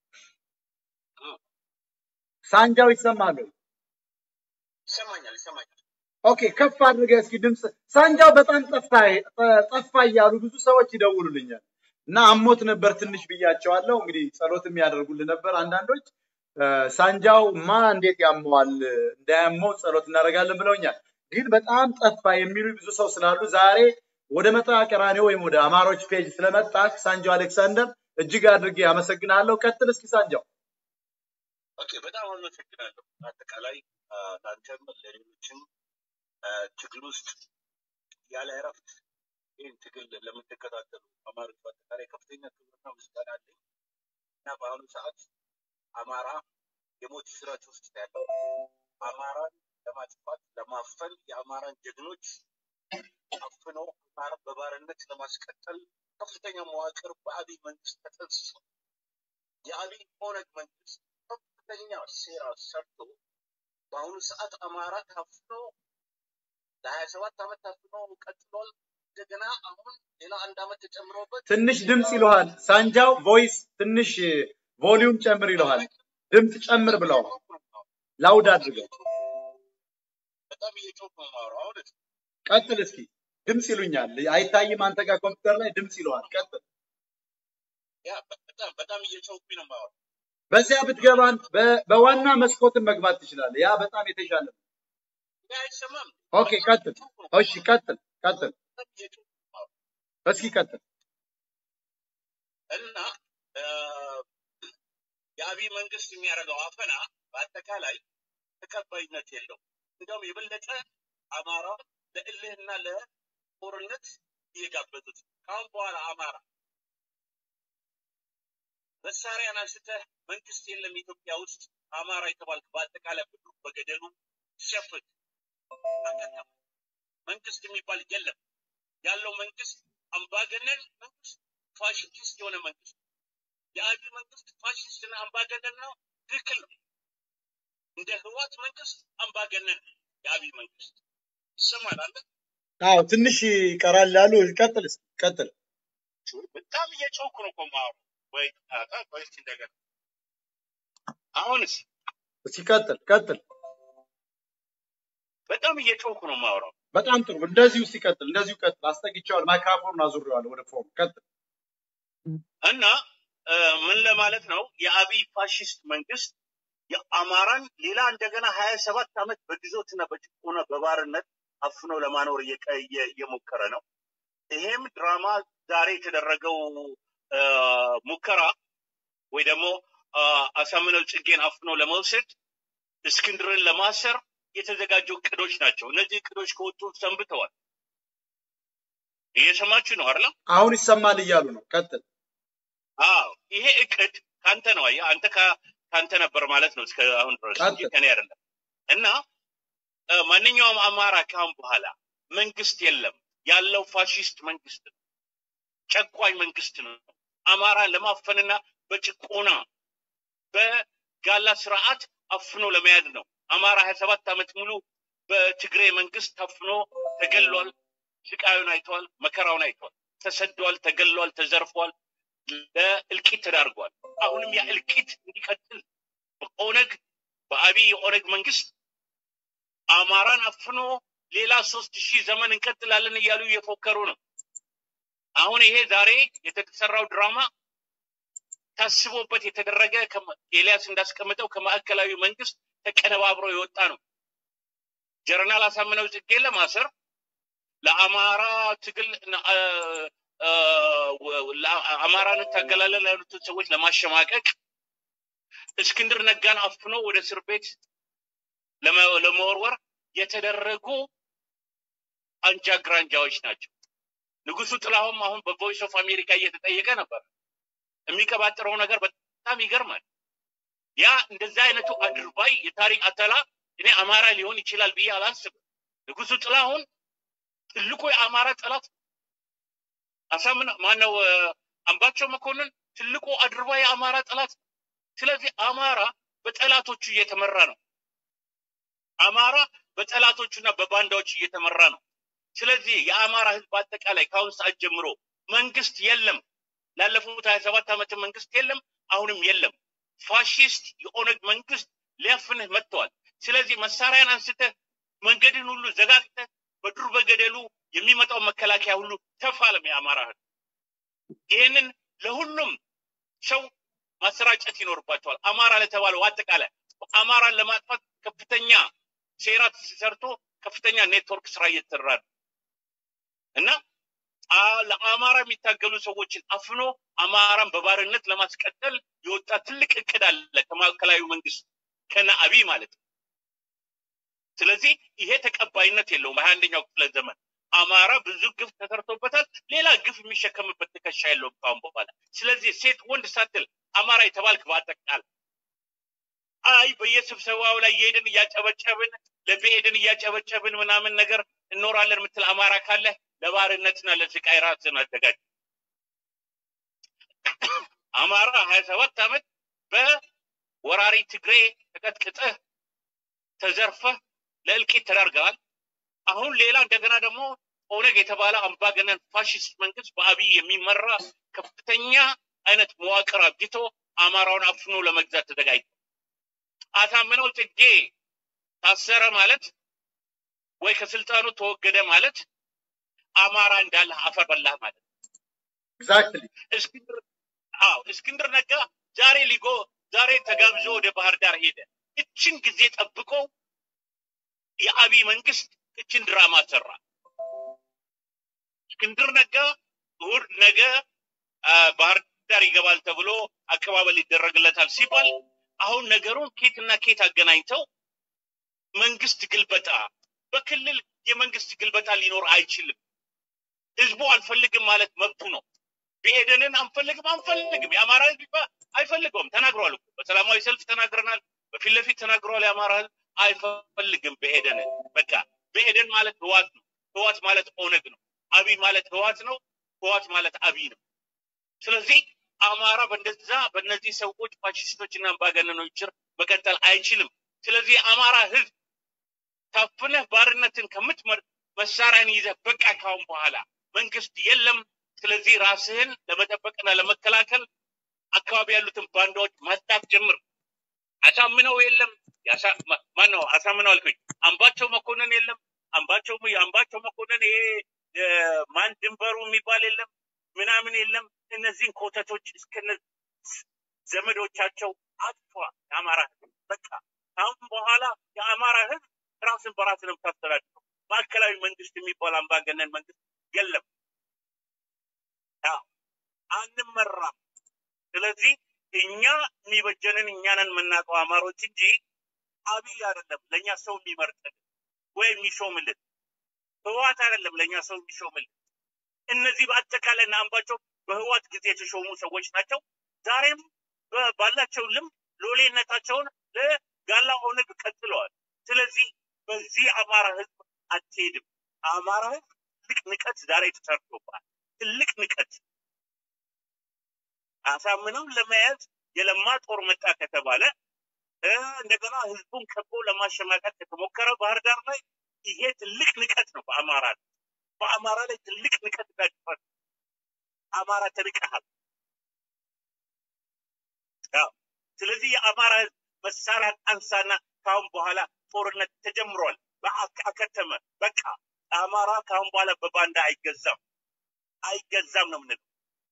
ሳንጃው ይሰማል ወይ? ይሰማኛል ይሰማኛል። ኦኬ ከፍ አድርገህ እስኪ ድምፅ። ሳንጃው በጣም ጠፋ ጠፋ እያሉ ብዙ ሰዎች ይደውሉልኛል እና አሞት ነበር ትንሽ ብያቸዋለሁ። እንግዲህ ጸሎት የሚያደርጉልን ነበር አንዳንዶች። ሳንጃው ማ እንዴት ያመዋል እንዳያመው ጸሎት እናደርጋለን ብለውኛል። ግን በጣም ጠፋ የሚሉ ብዙ ሰው ስላሉ ዛሬ ወደ መጣ ቀራኔ ወይም ወደ አማሮች ፔጅ ስለመጣ ሳንጃው አሌክሳንደር እጅግ አድርጌ አመሰግናለሁ። ቀጥል እስኪ ሳንጃው። ኦኬ በጣም አመሰግናለሁ። አጠቃላይ ለአንተም ለሌሎችም ትግል ውስጥ ያለ እረፍት ይህን ትግል ለምትከታተሉ አማሮች በአጠቃላይ ከፍተኛ ክብርና ምስጋና አለኝ እና በአሁኑ ሰዓት አማራ የሞት ስራች ውስጥ ያለው አማራን ለማጥፋት ለማፈን የአማራን ጀግኖች አፍኖ አማራን በባርነት ለማስቀጠል ከፍተኛ መዋቅር በአብይ መንግስት ተጠንስሷል። የአብይ ኦነግ መንግስት ከፍተኛ ሴራ ሰርቶ በአሁኑ ሰዓት አማራ ታፍኖ ለሀያ ሰባት ዓመት ታፍኖ ቀጥሏል። እንደገና አሁን ሌላ አንድ ዓመት ተጨምሮበት ትንሽ ድምፅ ይለዋል ሳንጃው ቮይስ ትንሽ ቮሊዩም ጨምር ይለዋል። ድምፅ ጨምር ብለዋል። ላውድ አድርገው በጣም እየጮህ ነው የማወራው። አሁን ቀጥል እስኪ ድምፅ ይሉኛል። አይታይም አንተ ጋር ኮምፒውተር ላይ ድምፅ ይለዋል። ቀጥል። ያ በጣም በጣም እየጮህኩኝ ነው የማወራው። በዚያ ብትገባን በዋና መስኮትን መግባት ትችላለህ። ያ በጣም የተሻለ ነው። ያ አይሰማም። ኦኬ ቀጥል። እሺ ቀጥል ቀጥል። እስኪ ቀጥል። እና የአብይ መንግስት የሚያደርገው አፈና በአጠቃላይ ተቀባይነት የለው። እንዲያውም የበለጠ አማራ ለእልህና ለጦርነት እየጋበዙት ከአሁን በኋላ አማራ መሳሪያን አንስተህ መንግስት የለም ኢትዮጵያ ውስጥ አማራ የተባልክ በአጠቃላይ ሁሉ በገደሉ ሸፍት መንግስት የሚባል የለም። ያለው መንግስት አምባገነን መንግስት፣ ፋሽስት የሆነ መንግስት። የአብይ መንግስት ፋሽስትና አምባገነን ነው። ትክክል ነው። እንደ ህዋት መንግስት አምባገነን የአብይ መንግስት ይሰማል አለ። አዎ ትንሽ ይቀራል ያሉ ቀጥል ቀጥል። በጣም እየጮኩ ነው እኮ የማወራው። ወይ ጣጣ ቆይ እስኪ እንደገና አሁንስ እስኪ ቀጥል ቀጥል። በጣም እየጮኩ ነው የማወራው። በጣም ጥሩ። እንደዚሁ ሲቀጥል እንደዚሁ ቀጥል። አስጠግቼዋለሁ፣ ማይክራፎኑን አዙሬዋለሁ ወደ ፎን። ቀጥል እና ምን ለማለት ነው የአብይ ፋሽስት መንግስት የአማራን ሌላ እንደገና ሀያ ሰባት ዓመት በግዞትና በጭቆና በባርነት አፍኖ ለማኖር እየሞከረ ነው። ይሄም ድራማ ዛሬ የተደረገው ሙከራ ወይ ደግሞ አሳምነው ጽጌን አፍኖ ለመውሰድ እስክንድርን ለማሰር የተዘጋጁ እቅዶች ናቸው። እነዚህ እቅዶች ከወጡ ሰንብተዋል። እየሰማችሁ ነው አይደል? አሁን ይሰማል እያሉ ነው። ቀጥል። አዎ ይሄ እቅድ ካንተ ነው። አየህ አንተ ካንተ ነበር ማለት ነው እስከ አሁን ድረስ እንጂ ከኔ አይደለም። እና ማንኛውም አማራ ካሁን በኋላ መንግስት የለም ያለው ፋሽስት መንግስት ነው፣ ጨቋኝ መንግስት ነው። አማራን ለማፈንና በጭቆና ጋላ ስርዓት አፍኖ ለመያዝ ነው። አማራ ሀያ ሰባት ዓመት ሙሉ በትግሬ መንግስት ታፍኖ ተገሏል። ስቃዩን አይተዋል። መከራውን አይተዋል። ተሰዷል፣ ተገሏል፣ ተዘርፏል፣ ለእልቂት ተዳርጓል። አሁንም ያ እልቂት እንዲቀጥል በኦነግ በአብይ የኦነግ መንግስት አማራን አፍኖ ሌላ ሶስት ሺህ ዘመን እንቀጥላለን እያሉ እየፎከሩ ነው። አሁን ይሄ ዛሬ የተሰራው ድራማ ታስቦበት የተደረገ ኤልያስ እንዳስቀምጠው ከማዕከላዊ መንግስት ተቀነባብሮ የወጣ ነው። ጀነራል አሳምነው ጽጌን ለማሰር ለአማራ ትግል አማራን እንታገላለን ያሉትን ሰዎች ለማሸማቀቅ እስክንድር ነጋን አፍኖ ወደ እስር ቤት ለመወርወር የተደረጉ አንጃ ግራንጃዎች ናቸው። ንጉሱ ጥላሁን አሁን በቮይስ ኦፍ አሜሪካ እየተጠየቀ ነበር። የሚቀባጥረው ነገር በጣም ይገርማል። ያ እንደዚህ አይነቱ አድርባይ የታሪክ አተላ እኔ አማራ ሊሆን ይችላል ብዬ አላስብም። ንጉሱ ጥላሁን ትልቁ የአማራ ጠላት አሳምን ማነው አምባቸው መኮንን ትልቁ አድርባይ የአማራ ጠላት። ስለዚህ አማራ በጠላቶቹ እየተመራ ነው። አማራ በጠላቶቹና በባንዳዎች እየተመራ ነው። ስለዚህ የአማራ ህዝብ አጠቃላይ ከአሁን ሰዓት ጀምሮ መንግስት የለም፣ ላለፉት ሀያ ሰባት ዓመት መንግስት የለም፣ አሁንም የለም። ፋሽስት የኦነግ መንግስት ሊያፍንህ መጥተዋል። ስለዚህ መሳሪያን አንስተህ መንገድን ሁሉ ዘጋግተህ በዱር በገደሉ የሚመጣው መከላከያ ሁሉ ተፋለም የአማራ ህዝብ። ይህንን ለሁሉም ሰው ማሰራጨት ይኖርባቸዋል። አማራ ለተባለው አጠቃላይ አማራን ለማጥፋት ከፍተኛ ሴራ ተሰርቶ ከፍተኛ ኔትወርክ ስራ እየተሰራ ነው እና ለአማራ የሚታገሉ ሰዎችን አፍኖ አማራን በባርነት ለማስቀጠል የወጣ ትልቅ እቅድ አለ ከማዕከላዊ መንግስት ከነ አብይ ማለት ነው። ስለዚህ ይሄ ተቀባይነት የለውም። በሀያ አንደኛው ክፍለ ዘመን አማራ ብዙ ግፍ ተሰርቶበታል። ሌላ ግፍ የሚሸከምበት ትከሻ የለውም ካሁን በኋላ። ስለዚህ ሴት ወንድ ሳትል አማራ የተባልክ በአጠቃላይ አይ በየስብሰባው ላይ እየሄድን እያጨበጨብን ለብሄድን እያጨበጨብን ምናምን ነገር እኖራለን የምትል አማራ ካለ ለባርነትና ለስቃይ ራስን አዘጋጅ። አማራ ሀያ ሰባት ዓመት በወራሪ ትግሬ ተቀጥቅጠህ ተዘርፈህ ለእልቂት ተዳርገዋል። አሁን ሌላ እንደገና ደግሞ ኦነግ የተባለ አምባገነን ፋሽስት መንግስት በአብይ የሚመራ ከፍተኛ አይነት መዋቅር አብጅቶ አማራውን አፍኖ ለመግዛት ተዘጋጅቶ አሳምነው ጽጌ ታሰረ ማለት ወይ ከስልጣኑ ተወገደ ማለት አማራ እንዳለ አፈር በላህ ማለት ኤግዛክትሊ እስክንድር አዎ እስክንድር ነጋ ዛሬ ሊጎ ዛሬ ተጋብዞ ወደ ባህር ዳር ሄደ። እችን ጊዜ ጠብቆ የአብይ መንግስት እችን ድራማ ሰራ። እስክንድር ነጋ እሑድ ነገ ባህር ዳር ይገባል ተብሎ አቀባበል ይደረግለታል ሲባል አሁን ነገሩን ኬትና ኬት አገናኝተው መንግስት ግልበጣ በክልል የመንግስት ግልበጣ ሊኖር አይችልም። ህዝቡ አልፈልግም ማለት መብቱ ነው። ብሄደንን አንፈልግም አንፈልግም የአማራ ህዝብ አይፈልገውም። ተናግሯል እኮ በሰላማዊ ሰልፍ ተናግረናል። በፊት ለፊት ተናግሯል። የአማራ ህዝብ አይፈልግም ብሄደንን። በቃ ብሄደን ማለት ህዋት ነው። ህዋት ማለት ኦነግ ነው። አብይ ማለት ህዋት ነው። ህዋት ማለት አብይ ነው። ስለዚህ አማራ በእንደዛ በእነዚህ ሰዎች ፋሽስቶችና አምባገነኖች ስር መቀጠል አይችልም። ስለዚህ የአማራ ህዝብ ታፍነህ ባርነትን ከምትመር መሳሪያን ይዘህ በቃ ካሁን በኋላ መንግስት የለም። ስለዚህ ራስህን ለመጠበቅና ለመከላከል አካባቢ ያሉትን ባንዳዎች ማስጣት ጀምር። አሳምነው የለም ማነው አሳምነው አልኩኝ። አምባቸው መኮንን የለም። አምባቸው የአምባቸው መኮንን ይሄ ማን ድንበሩ የሚባል የለም ምናምን የለም። እነዚህን ኮተቶች እስከነ ዘመዶቻቸው አጥፏ የአማራ ህዝብ በቃ አሁን በኋላ የአማራ ህዝብ ራስን በራስ ነው የምታስተዳድረው። ማዕከላዊ መንግስት የሚባል አምባገነን መንግስት የለም። አንመራም። ስለዚህ እኛ የሚበጀንን እኛንን የምናውቀው አማሮች እንጂ አብይ አይደለም ለእኛ ሰው የሚመርጥልን ወይ የሚሾምልን ህዋት አይደለም ለእኛ ሰው የሚሾምልን። እነዚህ በአጠቃላይ አምባቸው በህዋት ጊዜ የተሾሙ ሰዎች ናቸው። ዛሬም ባላቸው ልምድ ሎሌነታቸውን ለጋላ ኦነግ ቀጥለዋል። ስለዚህ በዚህ አማራ ህዝብ አትሄድም። አማራ ህዝብ ትልቅ ንቀት ዛሬ ተሰርቶባል። ትልቅ ንቀት አሳምነው ለመያዝ የለማ ጦር መጣ ከተባለ እ፣ እንደገና ህዝቡን ከቦ ለማሸማቀቅ የተሞከረ ባህር ዳር ላይ ይሄ ትልቅ ንቀት ነው። በአማራ ላይ በአማራ ላይ ትልቅ ንቀት እና ድፍረት ነው። አማራ ተንቀሃል። ያው ስለዚህ የአማራ ህዝብ መሳሪያ አንሳና ካሁን በኋላ ጦርነት ተጀምሯል። በአ- አከተመ። በቃ አማራ ካሁን በኋላ በባንዳ አይገዛም፣ አይገዛም ነው የምንለው።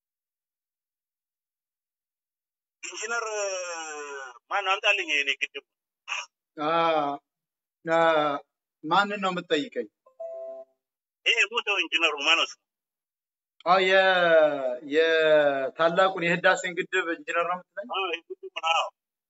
ኢንጂነር ማን አምጣልኝ የኔ ግድብ አ፣ አ፣ ማንን ነው የምትጠይቀኝ? ይሄ ሞተው ኢንጂነሩ ማነው ስሙ? አዎ የ የታላቁን የህዳሴን ግድብ ኢንጂነር ነው የምትለኝ? አዎ፣ ይሄ ግድብ ነው።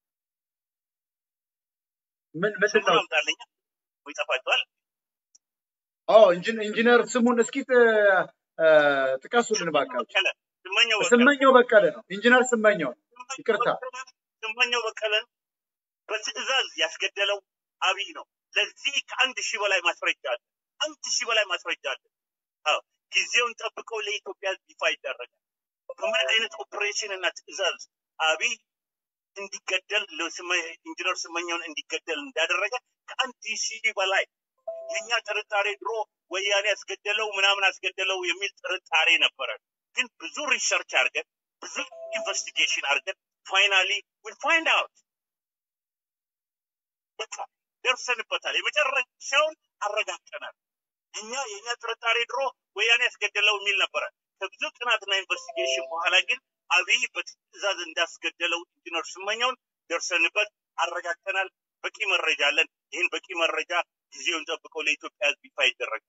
ምን ምንድን ስሙን ነው? አምጣልኝ ወይ ይጠፋችኋል። አዎ ኢንጂን- ኢንጂነር ስሙን እስኪ ጥ- አ፣ ጥቀሱልን እባካችሁ። በቀለ ስመኘው በቀለ ስመኘው በቀለ ነው። ኢንጂነር ስመኘው ነው። ይቅርታ። ስመኘው በቀለን በትዕዛዝ ያስገደለው አብይ ነው። ለዚህ ከአንድ ሺህ በላይ ማስረጃ አለ። አንድ ሺህ በላይ ማስረጃ አለ። አዎ ጊዜውን ጠብቀው ለኢትዮጵያ ሕዝብ ይፋ ይደረጋል። በምን አይነት ኦፕሬሽን እና ትዕዛዝ አብይ እንዲገደል ለስመ- ኢንጂነር ስመኘውን እንዲገደል እንዳደረገ ከአንድ ሺህ በላይ የእኛ ጥርጣሬ ድሮ ወያኔ ያስገደለው ምናምን አስገደለው የሚል ጥርጣሬ ነበረ። ግን ብዙ ሪሰርች አድርገን ብዙ ኢንቨስቲጌሽን አድርገን ፋይናሊ ዊል ፋይንድ አውት በቃ ደርሰንበታል። የመጨረሻውን አረጋግጠናል። እኛ የእኛ ጥርጣሬ ድሮ ወያኔ ያስገደለው የሚል ነበረ። ከብዙ ጥናትና ኢንቨስቲጌሽን በኋላ ግን አብይ በትዕዛዝ እንዳስገደለው ኢንጂነር ስመኘውን ደርሰንበት አረጋግጠናል። በቂ መረጃ አለን። ይህን በቂ መረጃ ጊዜውን ጠብቀው ለኢትዮጵያ ሕዝብ ይፋ ይደረጋል።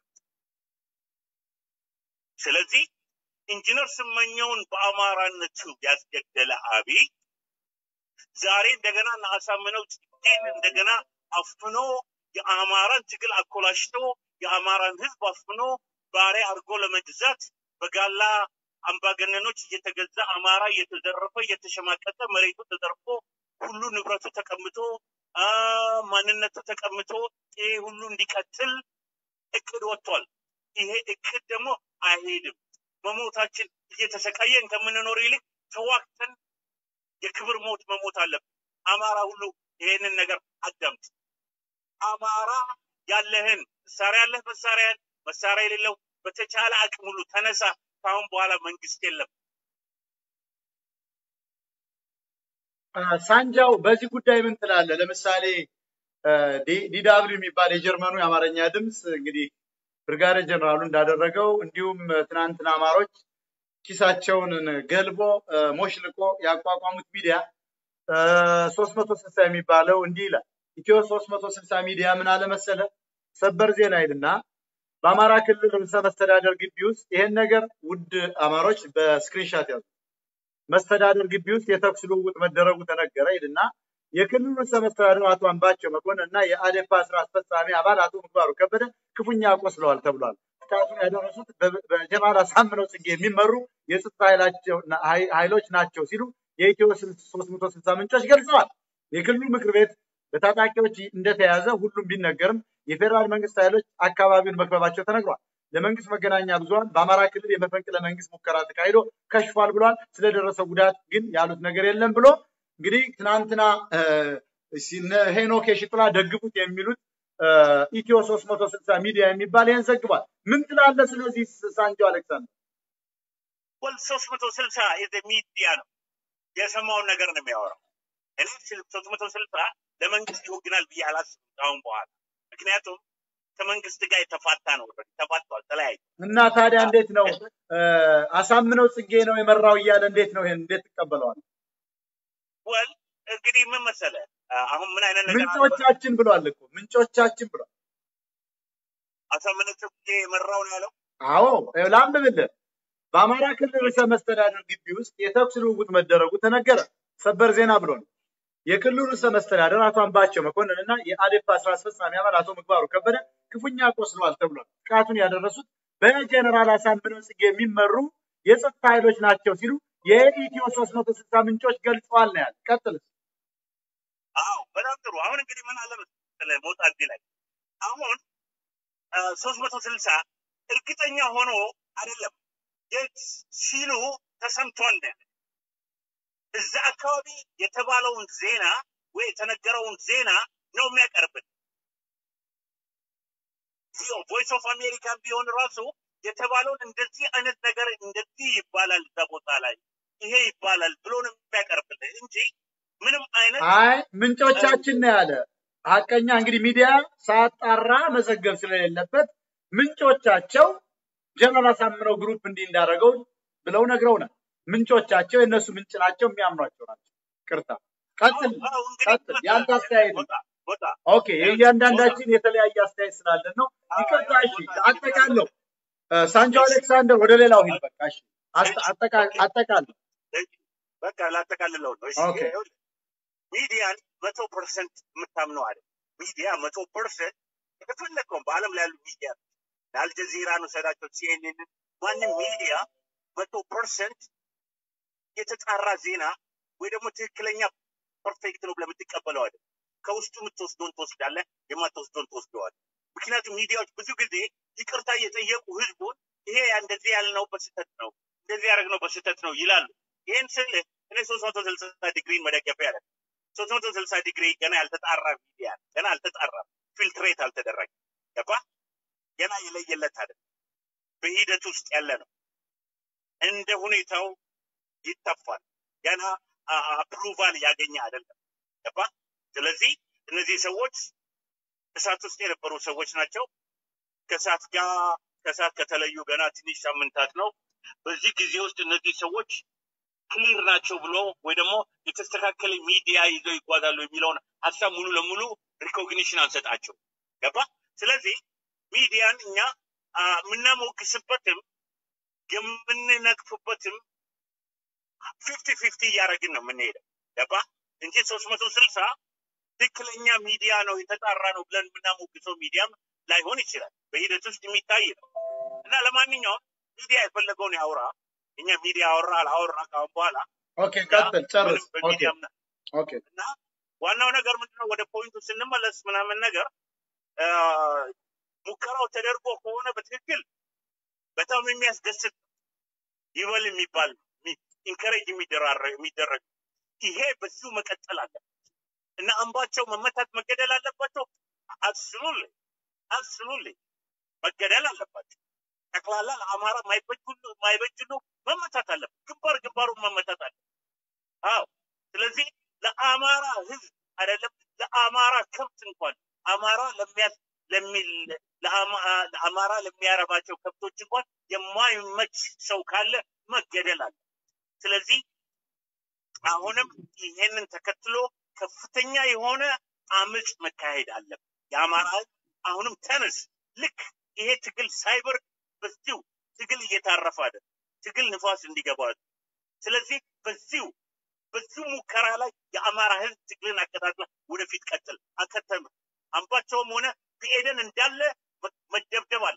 ስለዚህ ኢንጂነር ስመኘውን በአማራነቱ ያስገደለ አብይ ዛሬ እንደገና እነ አሳምነው ጽጌን እንደገና አፍኖ የአማራን ትግል አኮላሽቶ የአማራን ህዝብ አፍኖ ባሪያ አድርጎ ለመግዛት በጋላ አምባገነኖች እየተገዛ አማራ እየተዘረፈ እየተሸማቀቀ መሬቱ ተዘርፎ ሁሉ ንብረቱ ተቀምጦ አ፣ ማንነቱ ተቀምጦ ይሄ ሁሉ እንዲቀጥል እቅድ ወጥቷል። ይሄ እቅድ ደግሞ አይሄድም። መሞታችን እየተሰቃየን ከምንኖር ይልቅ ተዋግተን የክብር ሞት መሞት አለብን። አማራ ሁሉ ይሄንን ነገር አዳምጥ። አማራ ያለህን መሳሪያ ያለህ መሳሪያን መሳሪያ የሌለው በተቻለ አቅም ሁሉ ተነሳ። ከአሁን በኋላ መንግስት የለም። አ፣ ሳንጃው በዚህ ጉዳይ ምን ትላለህ? ለምሳሌ ዲዳብሊው የሚባል የጀርመኑ የአማርኛ ድምፅ እንግዲህ ብርጋዴር ጀነራሉ እንዳደረገው እንዲሁም ትናንትና አማሮች ኪሳቸውን ገልቦ አ፣ ሞሽልቆ ያቋቋሙት ሚዲያ ሶስት መቶ ስልሳ የሚባለው እንዲህ ይላል። ኢትዮ ሶስት መቶ ስልሳ ሚዲያ ምን አለ መሰለ ሰበር ዜና ይልና በአማራ ክልል ርዕሰ መስተዳደር ግቢ ውስጥ ይሄን ነገር ውድ አማሮች በስክሪንሻት ያዙ። መስተዳደር ግቢ ውስጥ የተኩስ ልውውጥ መደረጉ ተነገረ ይልና የክልሉ ርዕሰ መስተዳደር አቶ አምባቸው መኮንን እና የአዴፓ ስራ አስፈጻሚ አባል አቶ ምግባሩ ከበደ ክፉኛ ቆስለዋል ተብሏል። ጥቃቱን ያደረሱት በ- በጀማል አሳምነው ጽጌ የሚመሩ የጸጥታ ኃይላቸው- ኃይ- ኃይሎች ናቸው ሲሉ የኢትዮ ሶስት መቶ ስልሳ ምንጮች ገልጸዋል። የክልሉ ምክር ቤት በታጣቂዎች እንደተያዘ ሁሉም ቢነገርም የፌዴራል መንግስት ኃይሎች አካባቢውን መክበባቸው ተነግሯል። ለመንግስት መገናኛ ብዙኃን በአማራ ክልል የመፈንቅለ መንግስት ሙከራ ተካሂዶ ከሽፏል ብሏል። ስለደረሰው ጉዳት ግን ያሉት ነገር የለም ብሎ እንግዲህ ትናንትና እ፣ እነ ሄኖክ የሽጥላ ደግፉት የሚሉት እ፣ ኢትዮ ሶስት መቶ ስልሳ ሚዲያ የሚባል ይህን ዘግቧል። ምን ትላለህ ስለዚህ ሳንጆ አሌክሳንደር? ወል ሶስት መቶ ስልሳ የዘ ሚዲያ ነው የሰማውን ነገር ነው የሚያወራው። እኔ ሶስት መቶ ስልሳ ለመንግስት ይወግናል ብዬ አላስብም ከአሁን በኋላ ምክንያቱም ከመንግስት ጋር የተፋታ ነው። ኦልሬዲ ተፋቷል፣ ተለያዩ። እና ታዲያ እንዴት ነው እ፣ አሳምነው ጽጌ ነው የመራው እያለ እንዴት ነው ይሄን እንዴት ትቀበለዋል? ወል እንግዲህ ምን መሰለ አሁን ምን አይነት ነገር አለ? ምንጮቻችን ብሏል እኮ ምንጮቻችን ብሏል። አሳምነው ጽጌ የመራው ነው ያለው። አዎ ይኸው ላንብብልህ። በአማራ ክልል ርዕሰ መስተዳደር ግቢ ውስጥ የተኩስ ልውውጥ መደረጉ ተነገረ። ሰበር ዜና ብሎ ነው። የክልሉ ርዕሰ መስተዳደር አቶ አምባቸው መኮንን እና የአዴፓ ስራ አስፈጻሚ አባል አቶ ምግባሩ ከበደ ክፉኛ ቆስለዋል ተብሏል። ጥቃቱን ያደረሱት በጀነራል አሳምነው ጽጌ የሚመሩ የጸጥታ ኃይሎች ናቸው ሲሉ የኢትዮ ሶስት መቶ ስልሳ ምንጮች ገልጸዋል ነው ያለ። ቀጥል። አዎ በጣም ጥሩ። አሁን እንግዲህ ምን አለ መሰለህ ሞጣ እዚህ ላይ አሁን ሶስት መቶ ስልሳ እርግጠኛ ሆኖ አይደለም የት ሲሉ ተሰምቷል ነው ያለው። እዛ አካባቢ የተባለውን ዜና ወይ የተነገረውን ዜና ነው የሚያቀርብን። ቮይስ ኦፍ አሜሪካን ቢሆን ራሱ የተባለውን እንደዚህ አይነት ነገር እንደዚህ ይባላል እዛ ቦታ ላይ ይሄ ይባላል ብሎ ነው የሚያቀርብልን እንጂ ምንም አይነት አይ ምንጮቻችን ነው ያለ። ሀቀኛ እንግዲህ ሚዲያ ሳጣራ መዘገብ ስለሌለበት ምንጮቻቸው ጀነራል አሳምነው ግሩፕ እንዲህ እንዳደረገው ብለው ነግረውናል። ምንጮቻቸው የእነሱ ምንጭ ናቸው፣ የሚያምኗቸው ናቸው። ቅርታ ቀጥል አዎ፣ እንግዲህ ቀጥል። የአንተ አስተያየት ነው። ቦታ ቦታ ኦኬ የእያንዳንዳችን የተለያየ አስተያየት ስላለን ነው። ይቅርታ። እሺ አጠቃለሁ። እ፣ ሳንጆ አሌክሳንደር ወደ ሌላው ሂድ። በቃ እሺ አስተ- አጠቃ- አጠቃለሁ። በቃ ላጠቃልለው ነው። እሺ ኦኬ። ይኸውልህ፣ ሚዲያን መቶ ፐርሰንት የምታምነው አለ ሚዲያ መቶ ፐርሰንት የተፈለገውን በአለም ላይ ያሉ ሚዲያ ለአልጀዚራን ውሰዳቸው፣ ሲኤንኤንን ማንም ሚዲያ መቶ ፐርሰንት የተጣራ ዜና ወይ ደግሞ ትክክለኛ ፐርፌክት ነው ብለህ የምትቀበለው አይደል። ከውስጡ የምትወስደውን ትወስዳለህ፣ የማትወስደውን ትወስደዋለህ። ምክንያቱም ሚዲያዎች ብዙ ጊዜ ይቅርታ እየጠየቁ ህዝቡን ይሄ እንደዚህ ያልነው በስህተት ነው፣ እንደዚህ ያደረግነው በስህተት ነው ይላሉ። ይህን ስልህ እኔ ሶስት መቶ ስልሳ ዲግሪን መደገፊያ ያለ ሶስት መቶ ስልሳ ዲግሪ ገና ያልተጣራ ሚዲያ ገና አልተጣራም፣ ፊልትሬት አልተደረገም። ገባ ገና የለየለት አይደል፣ በሂደት ውስጥ ያለ ነው። እንደ ሁኔታው ይተፋል። ገና አፕሩቫል ያገኘ አይደለም። ገባ ስለዚህ እነዚህ ሰዎች እሳት ውስጥ የነበሩ ሰዎች ናቸው። ከእሳት ጋር ከእሳት ከተለዩ ገና ትንሽ ሳምንታት ነው። በዚህ ጊዜ ውስጥ እነዚህ ሰዎች ክሊር ናቸው ብሎ ወይ ደግሞ የተስተካከለ ሚዲያ ይዘው ይጓዛሉ የሚለውን ሀሳብ ሙሉ ለሙሉ ሪኮግኒሽን አንሰጣቸው። ገባ ስለዚህ ሚዲያን እኛ አ፣ የምናሞግስበትም የምንነቅፍበትም ፊፍቲ ፊፍቲ እያደረግን ነው የምንሄደው። ገባ እንጂ ሶስት መቶ ስልሳ ትክክለኛ ሚዲያ ነው የተጣራ ነው ብለን የምናሞግሰው ሚዲያም ላይሆን ይችላል። በሂደት ውስጥ የሚታይ ነው እና ለማንኛውም ሚዲያ የፈለገውን ያውራ። እኛ ሚዲያ አወራ አላወራ ካሁን በኋላ ኦኬ ቀጥል፣ ጨርስ። ምንም ኦኬ በሚዲያ ምና- ኦኬ እና ዋናው ነገር ምንድነው ወደ ፖይንቱ ስንመለስ ምናምን ነገር አ፣ ሙከራው ተደርጎ ከሆነ በትክክል በጣም የሚያስደስት ይበል የሚባል ኢንከሬጅ የሚደረግ ይሄ በዚሁ መቀጠል አለ እና አምባቸው መመታት መገደል አለባቸው። አብስሉል አብስሉል መገደል አለባቸው። ጠቅላላ ለአማራ ማይበጅ ነው መመታት አለበት። ግንባር ግንባሩን መመታት አለ። አዎ ስለዚህ ለአማራ ህዝብ አይደለም ለአማራ ከብት እንኳን አማራ ለሚያስ ለሚል ለአማ- ለአማራ ለሚያረባቸው ከብቶች እንኳን የማይመች ሰው ካለ መገደል አለ። ስለዚህ አሁንም ይሄንን ተከትሎ ከፍተኛ የሆነ አመፅ መካሄድ አለበት። የአማራ ህዝብ አሁንም ተነስ። ልክ ይሄ ትግል ሳይበር በዚሁ ትግል እየታረፈ አይደል፣ ትግል ንፋስ እንዲገባ ስለዚህ በዚሁ በዚሁ ሙከራ ላይ የአማራ ህዝብ ትግልን አቀጣጥላ ወደፊት ቀጥል አከተም አምባቸውም ሆነ ብኤደን እንዳለ መ- መደብደብ አለ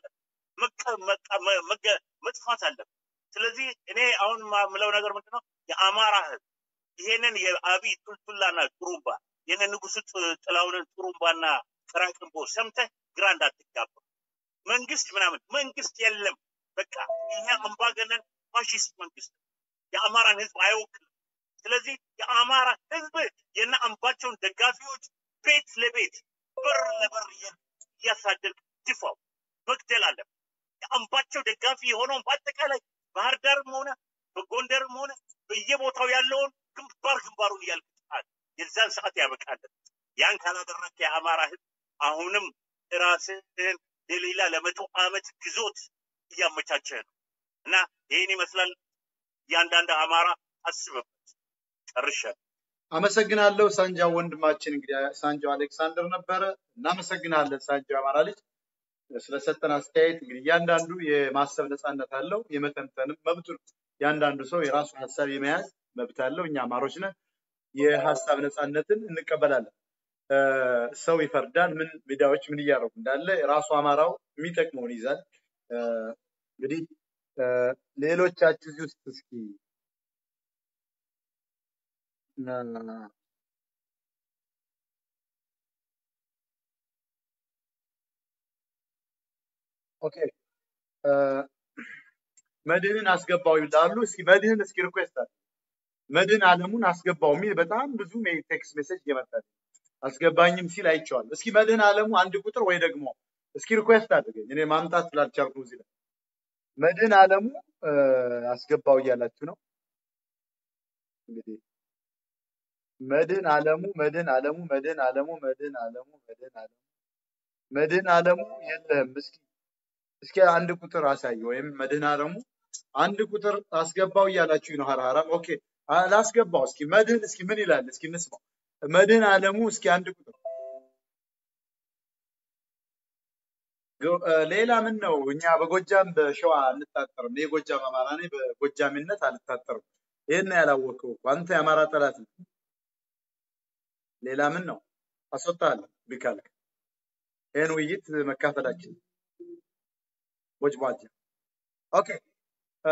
መጥፋት አለ። ስለዚህ እኔ አሁን ማ- ምለው ነገር ምንድን ነው የአማራ ህዝብ ይሄንን የአብይ ቱልቱላና ጥሩምባ የነ ንጉሱ ጥ- ጥላሁንን ጥሩምባና ቅራቅንቦ ሰምተህ ግራ እንዳትጋባ። መንግስት ምናምን መንግስት የለም። በቃ ይሄ አምባገነን ፋሽስት መንግስት ነው። የአማራን ህዝብ አይወክልም። ስለዚህ የአማራ ህዝብ የነ አምባቸውን ደጋፊዎች ቤት ለቤት በር ለበር እያ- እያሳደድክ ድፋው፣ መግደል አለብህ። የአምባቸው ደጋፊ የሆነውን በአጠቃላይ ባህር ዳርም ሆነ በጎንደርም ሆነ በየቦታው ያለውን ግንባር ግንባሩን እያልቅጣል። የዛን ሰዓት ያበቃለን። ያን ካላደረክ የአማራ ህዝብ አሁንም ራስህን ለሌላ ለመቶ ዓመት ግዞት እያመቻቸህ ነው እና ይህን ይመስላል። እያንዳንድ አማራ አስብበት። ጨርሻለሁ። አመሰግናለሁ ሳንጃው ወንድማችን። እንግዲህ ሳንጃው አሌክሳንደር ነበረ። እናመሰግናለን ሳንጃው አማራ ልጅ ስለሰጠን አስተያየት። እንግዲህ እያንዳንዱ የማሰብ ነፃነት አለው፣ የመተንተንም መብቱ ነው። እያንዳንዱ ሰው የራሱ ሀሳብ የመያዝ መብት አለው። እኛ አማሮች ነን፣ የሀሳብ ነፃነትን እንቀበላለን። እ፣ ሰው ይፈርዳል። ምን ሚዲያዎች ምን እያደረጉ እንዳለ ራሱ አማራው የሚጠቅመውን ይዛል። እ፣ እንግዲህ እ፣ ሌሎቻችሁ እዚህ ውስጥ እስኪ እ፣ ኦኬ እ፣ መድህንን አስገባው ይላሉ። እስኪ መድህን እስኪ ሪኩዌስት አለ መድህን አለሙን አስገባው የሚል በጣም ብዙ ቴክስት ሜሴጅ እየመጣ ነው። አስገባኝም ሲል አይቼዋለሁ። እስኪ መድህን አለሙ አንድ ቁጥር ወይ ደግሞ እስኪ ሪኩዌስት አድርገኝ እኔ ማምጣት ስላልቻልኩ ነው እዚህ ላይ መድህን አለሙ እ፣ አስገባው እያላችሁ ነው እንግዲህ መድህን አለሙ መድህን አለሙ መድህን አለሙ መድህን አለሙ መድህን አለሙ መድህን አለሙ የለህም። እስኪ እስኪ አንድ ቁጥር አሳይ ወይም መድህን አለሙ አንድ ቁጥር አስገባው እያላችሁ ነው። ሀራራም ኦኬ አ- ላስገባው እስኪ መድህን እስኪ ምን ይላል እስኪ እንስማው። መድህን አለሙ እስኪ አንድ ቁጥር ገ- እ፣ ሌላ ምን ነው እኛ በጎጃም በሸዋ አንታጠርም። እኔ የጎጃም አማራ ነኝ። በጎጃሚነት አልታጠርም። ይህን ያላወቀው እኮ አንተ የአማራ ጠላት ነው። ሌላ ምን ነው አስወጣለሁ ቢካልክ ይህን ውይይት መካፈላችን ቦጭቧጃ ኦኬ እ፣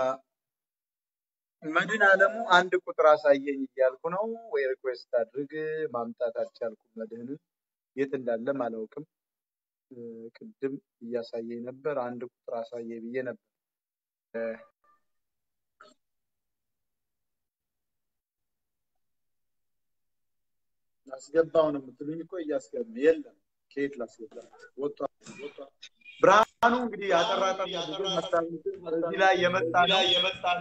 መድህን አለሙ አንድ ቁጥር አሳየኝ እያልኩ ነው ወይ ሪኩዌስት አድርግ ማምጣት አልቻልኩም። መድህንን የት እንዳለም አላውቅም። እ፣ ቅድም እያሳየኝ ነበር። አንድ ቁጥር አሳየ ብዬ ነበር። እ፣ ላስገባው ነው የምትሉኝ እኮ እያስገባ የለም። ከየት ላስገባ? ወጥቷል ወጥቷል። ብርሃኑ እንግዲህ ያጠራጠር ብዙ ሀሳብ እዚህ ላይ የመጣ ነው